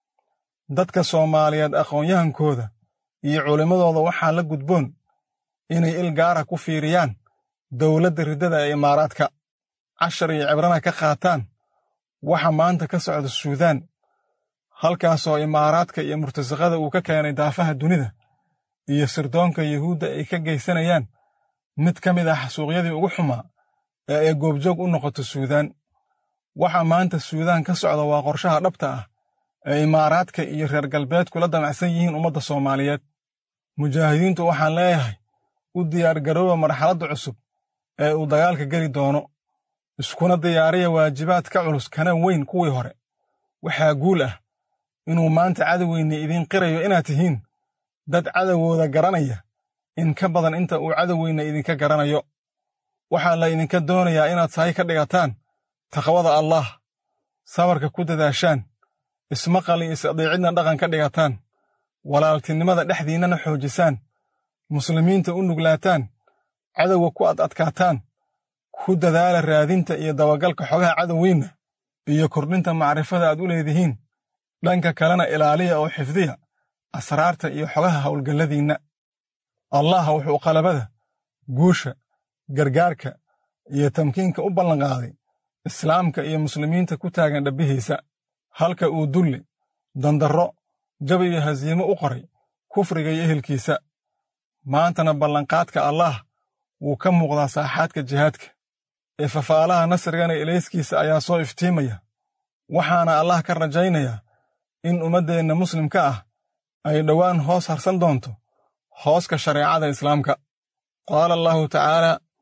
dadka soomaaliyeed aqoon-yahankooda iyo culimmadooda waxaa la gudboon inay il gaara ku fiiriyaan dowladda riddada ee imaaraadka cashar iyo cibrana ka qaataan waxa maanta ka socda suudaan halkaasoo imaaraadka iyo murtasaqada uu ka keenay daafaha dunida iyo sirdoonka yuhuudda ay ka geysanayaan mid ka mid ah xasuuqyadii ugu xumaa ee ay goobjoog u noqoto suudaan waxa maanta suudaan ka socda waa qorshaha dhabta ah ee imaaraadka iyo reer galbeedku la damacsan yihiin ummadda soomaaliyeed mujaahidiintu waxaan leeyahay u diyaargarooba marxaladda cusub ee uu dagaalka geli doono iskuna diyaariya waajibaad ka culus kana weyn kuwii hore waxaa guul ah inuu maanta cadowgeenna idiin qirayo inaad tihiin dad cadowgooda garanaya in ka badan inta uu cadowgeenna idinka garanayo waxaa la idinka doonayaa inaad sahay ka dhigataan taqwada allaah sabarka ku dadaashaan ismaqal iyo is-adeecidna dhaqan ka dhigataan walaaltinimada dhexdiinnana xoojisaan muslimiinta u nuglaataan cadowga ku ad adkaataan ku dadaala raadinta iyo dabagalka xogaha cadowgiinna iyo kordhinta macrifada aad u leedihiin dhanka kalena ilaaliya oo xifdiya asraarta iyo xogaha howlgalladiinna allah wuxuu qalabada guusha gargaarka iyo tamkiinka u ballanqaaday islaamka iyo muslimiinta ku taagan dhabbihiisa halka uu dulli dandarro jab iyo hasiimo u qoray kufriga iyo ehelkiisa maantana ballanqaadka allaah wuu ka muuqdaa saaxaadka jihaadka ee fafaalaha nasrigana ilayskiisa ayaa soo iftiimaya waxaana allah ka rajaynayaa in ummaddeenna muslimka ah ay dhowaan hoos harsan doonto hooska shareecada islaamka qaala allahu tacaala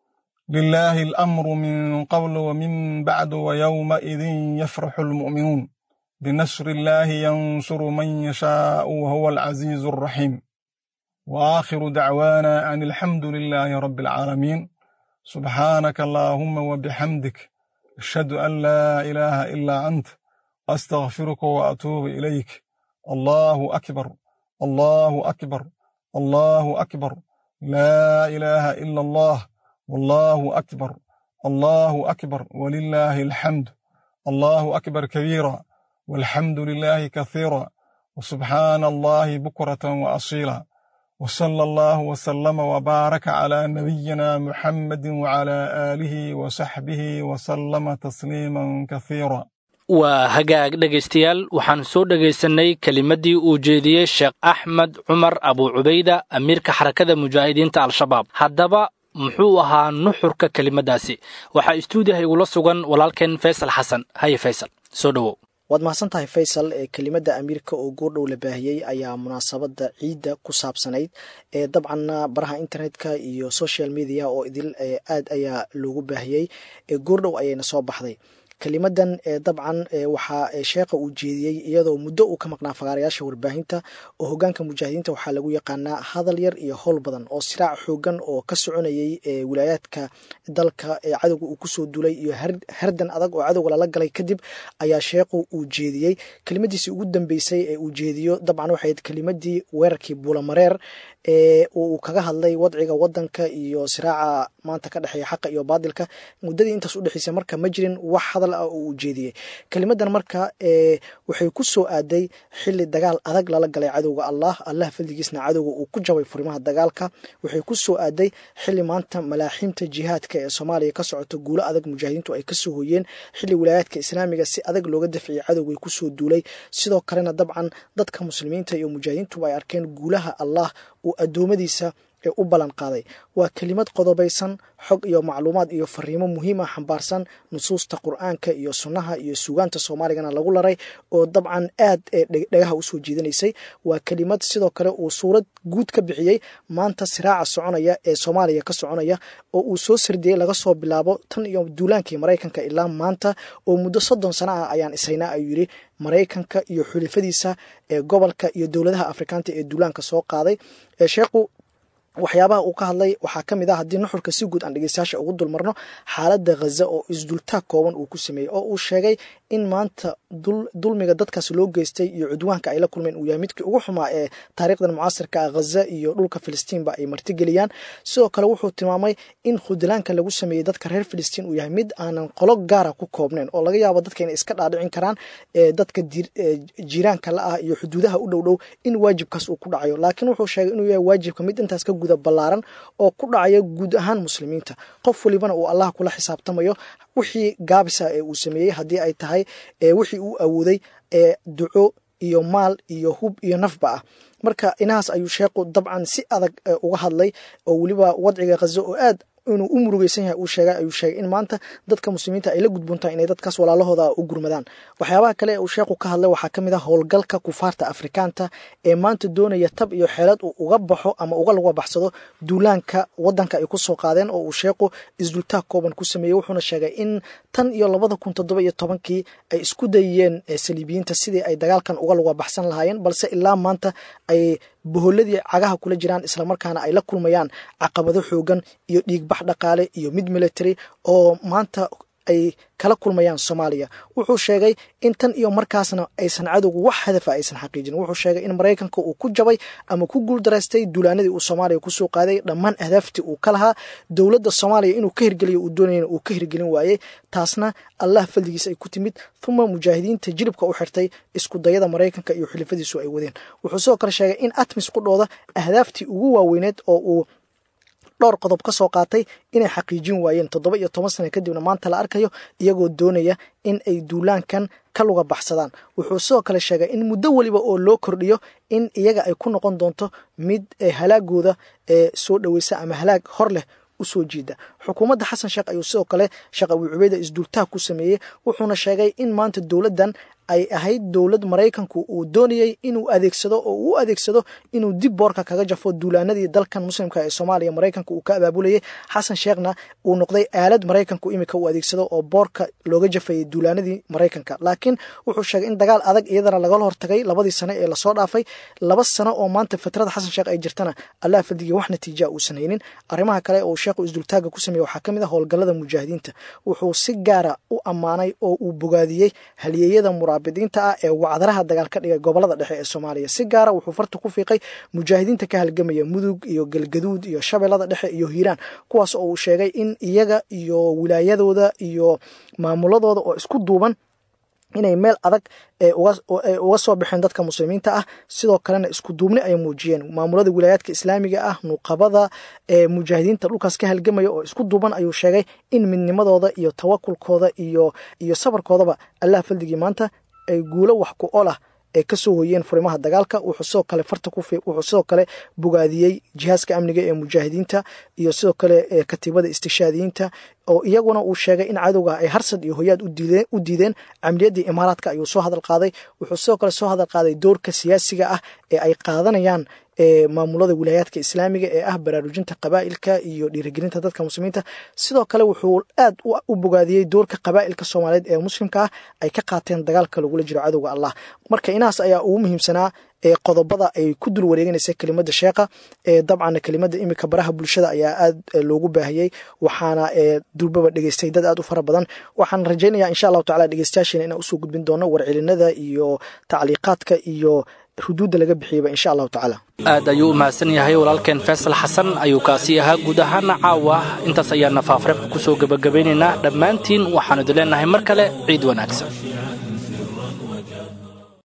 لله الأمر من قبل ومن بعد ويومئذ يفرح المؤمنون بنصر الله ينصر من يشاء وهو العزيز الرحيم وآخر دعوانا أن الحمد لله رب العالمين سبحانك اللهم وبحمدك أشهد أن لا إله إلا أنت أستغفرك وأتوب إليك الله أكبر الله أكبر الله أكبر لا إله إلا الله والله أكبر الله أكبر ولله الحمد الله أكبر كبيرا والحمد لله كثيرا وسبحان الله بكرة وأصيلا وصلى الله وسلم وبارك على نبينا محمد وعلى آله وصحبه وسلم تسليما كثيرا waa hagaag dhegaystayaal waxaan soo dhegaysanay kelimaddii uu jeediyey sheekh axmed cumar abu cubayda amiirka xarakada mujaahidiinta al-shabaab haddaba muxuu ahaa nuxurka kelimaddaasi waxaa istuudiyaha igula sugan walaalkeen faysal xasan haye faysal soo dhowow waad mahadsan tahay faysal ee kelimadda amiirka oo goordhow la baahiyey ayaa munaasabadda ciidda ku saabsanayd ee dabcanna baraha internetka iyo social media oo idil aad ayaa loogu baahiyey ee goordhow ayayna soo baxday kelimadan dabcan waxaa sheekha uu jeediyey iyadoo muddo uu ka maqnaa fagaarayaasha warbaahinta oo hogaanka mujaahidiinta waxaa lagu yaqaanaa hadal yar iyo howl badan oo siraac xoogan oo ka soconayay wilaayaadka dalka ee cadowga uu kusoo dulay iyo hardan adag oo cadowga lala galay kadib ayaa sheekhu uu jeediyey kelimadiisii ugu dambeysay ee uu jeediyo dabcan waxay kelimadii weerarkii buulamareer ee uu kaga hadlay wadciga wadanka iyo siraaca maanta ka dhexeeya xaqa iyo baadilka muddadii intaas udhexeysay marka ma jirin wax hadal ah oo uu jeediyey kelimadan marka waxay ku soo aaday xili dagaal adag lala galay cadowga allah allah faldigiisna cadowga uu ku jabay furimaha dagaalka waxay ku soo aaday xili maanta malaaxiimta jihaadka ee soomaaliya ka socoto guulo adag mujaahidiintu ay kasoo hoyeen xili wilaayaadka islaamiga si adag looga dafciyay cadowgay kusoo duulay sidoo kalena dabcan dadka muslimiinta iyo mujaahidiintuba ay arkeen guulaha allah uu adoomadiisa ee u ballan qaaday waa kelimad qodobaysan xog iyo macluumaad iyo fariimo muhiim ah xambaarsan nusuusta qur-aanka iyo sunnaha iyo suugaanta soomaaligana lagu laray oo dabcan aad ee dhagaha usoo jiidanaysay waa kelimad sidoo kale uu suurad guud ka bixiyey maanta siraaca soconaya ee soomaaliya ka soconaya oo uu soo sardiyey laga soo bilaabo tan iyo duulaankii maraykanka ilaa maanta oo muddo soddon sano ah ayaan isaynaa ayuu yidhi maraykanka iyo xulifadiisa ee gobolka iyo dowladaha afrikaanta ee duulaanka soo qaaday sheekhu waxyaabaha uu ka hadlay waxaa ka mid ah haddii nuxurka si guud aan dhegeystayaasha ugu dulmarno xaaladda khaza oo isdultaag kooban uu ku sameeyey oo uu sheegay in maanta dulmiga dadkaas loo geystay iyo cudwaanka ay la kulmeen uu yahay midkii ugu xumaa ee taariikhdan mucaasirka ah khaza iyo dhulka filistiinba ay martigeliyaan sidoo kale wuxuu tilmaamay in khudlaanka lagu sameeyey dadka reer filistiin uu yahay mid aanan qolo gaara ku koobnayn oo laga yaabo dadka inay iska dhaadhicin karaan dadka jiiraanka la ah iyo xuduudaha u dhow dhow in waajibkaas uu ku dhacayo laakiin wuxuu sheegay inuu yahay waajibka mid intaas ka guda ballaaran oo ku dhacaya guud ahaan muslimiinta qof walibana uu allah kula xisaabtamayo wixii gaabisa ee uu sameeyey haddii ay tahay wixii uu awooday ee duco iyo maal iyo hub iyo nafba ah marka inahaas ayuu sheekhu dabcan si adag uga hadlay oo weliba wadciga khazo oo aad inuu u murugeysan yahay uu sheegay ayuu sheegay in maanta dadka muslimiinta ay la gudboontahay inay dadkaas walaalahooda u gurmadaan waxyaabaha kale ee uu sheekhu ka hadlay waxaa ka mid ah howlgalka kufaarta afrikaanta ee maanta doonaya tab iyo xeelad uu uga baxo ama uga laga baxsado duulaanka wadanka ay ku soo qaadeen oo uu sheekhu isdultaag kooban ku sameeyey wuxuuna sheegay in tan iyo labada kun toddoba iyo tobankii ay isku dayeen saliibiyiinta sidii ay dagaalkan uga laga baxsan lahaayeen balse ilaa maanta ay boholadii cagaha kula jiraan islamarkaana ay la kulmayaan caqabado xoogan iyo dhiigbax dhaqaale iyo mid military oo maanta ay kala kulmayaan soomaaliya wuxuu sheegay in tan iyo markaasna aysan cadowgu wax hadafa aysan xaqiijin wuxuu sheegay in maraykanka uu ku jabay ama ku guuldaraystay duulaanadii uu soomaaliya kusoo qaaday dhammaan ahdaaftii uu ka lahaa dowladda soomaaliya inuu ka hirgeliyo uu doonayna uu ka hirgelin waayey taasna allah faldigiis ay ku timid uma mujaahidiinta jilibka u xirtay isku dayada maraykanka iyo xulifadiisu ay wadeen wuxuu sidoo kale sheegay in atmis qudhooda ahdaaftii ugu waaweyneed oo uu dhowr qodob ka soo qaatay inay xaqiijin waayeen toddoba iyo toban sana kadibna maanta la arkayo iyagoo doonaya in ay duulaankan ka luga baxsadaan wuxuu sidoo kale sheegay in muddo weliba oo loo kordhiyo in iyaga ay ku noqon doonto mid halaagooda ee soo dhoweysa ama halaag hor leh usoo jiida xukuumadda xasan sheekh ayuu sidoo kale sheekh abuu cubeyda isduultaag ku sameeyey wuxuuna sheegay in maanta dowladdan ay ahayd dowlad maraykanku uu doonayey inuu adeegsado oo uu adeegsado inuu dib boorka kaga jafo duulaanadii dalkan muslimka ee soomaaliya maraykanka uu ka abaabulayay xasan sheekhna uu noqday aalad maraykanku imika uu adeegsado oo boorka looga jafayay duulaanadii maraykanka laakiin wuxuu sheegay in dagaal adag iyadana lagala hortagay labadii sano ee lasoo dhaafay laba sano oo maanta fatrada xasan sheekh ay jirtana allah fadigii wax natiija uusan haynin arrimaha kale oo sheekhu isdultaaga ku sameeye waxaa ka mid ah howlgallada mujaahidiinta wuxuu si gaara u ammaanay oo uu bogaadiyey halyeeyada muraabidiinta ah ee wacdaraha dagaal ka dhigay gobolada dhexe ee soomaaliya si gaara wuxuu farta ku fiiqay mujaahidiinta ka halgamaya mudug iyo galgaduud iyo shabeellada dhexe iyo hiiraan kuwaas oo uu sheegay in iyaga iyo wilaayadooda iyo maamuladooda oo isku duuban inay meel adag uga soo baxeen dadka muslimiinta ah sidoo kalena isku duubni ay muujiyeen maamulada wilaayaadka islaamiga ah nuuqabada ee mujaahidiinta dhulkaas ka halgamaya oo isku duuban ayuu sheegay in midnimadooda iyo tawakulkooda iyo iyo sabarkoodaba allah faldigii maanta ay guulo wax ku olah ay kasoo hoyeen furimaha dagaalka wuxuu sidoo kale farta ku wuxuu sidoo kale bogaadiyey jihaaska amniga ee mujaahidiinta iyo sidoo kale katiibada istishaadiyiinta oo iyaguna uu sheegay in cadowga ay harsad iyo hoyaad u diideen camiliyaddii imaaraadka ayuu soo hadal qaaday wuxuu sidoo kale soo hadal qaaday doorka siyaasiga ah ee ay qaadanayaan maamulada wilaayaadka islaamiga ee ah baraarujinta qabaa'ilka iyo dhiirigelinta dadka muslimiinta sidoo kale wuxuu aad u bogaadiyey doorka qabaa'ilka soomaaliyeed ee muslimka ah ay ka qaateen dagaalka lagula jiro cadowga allah marka inahaas ayaa ugu muhiimsanaa qodobada ay ku dul wareeganaysa kelimada sheekha dabcan kelimada imika baraha bulshada ayaa aad loogu baahiyey waxaana durbaba dhegeystay dad aad u fara badan waxaan rajaynaya insha allahu tacala dhegeystayaasheena inaan usoo gudbin doono warcelinada iyo tacliiqaadka iyo xuduudda laga bixiyaba insha allahu tacaala aad ayuu u mahadsan yahay walaalkeen faysal xasan ayuu kaasi ahaa guud ahaana caawa intaas ayaana faafreebka kusoo gebagabaynaynaa dhammaantiin waxaanu idin leenahay mar kale ciid wanaagsan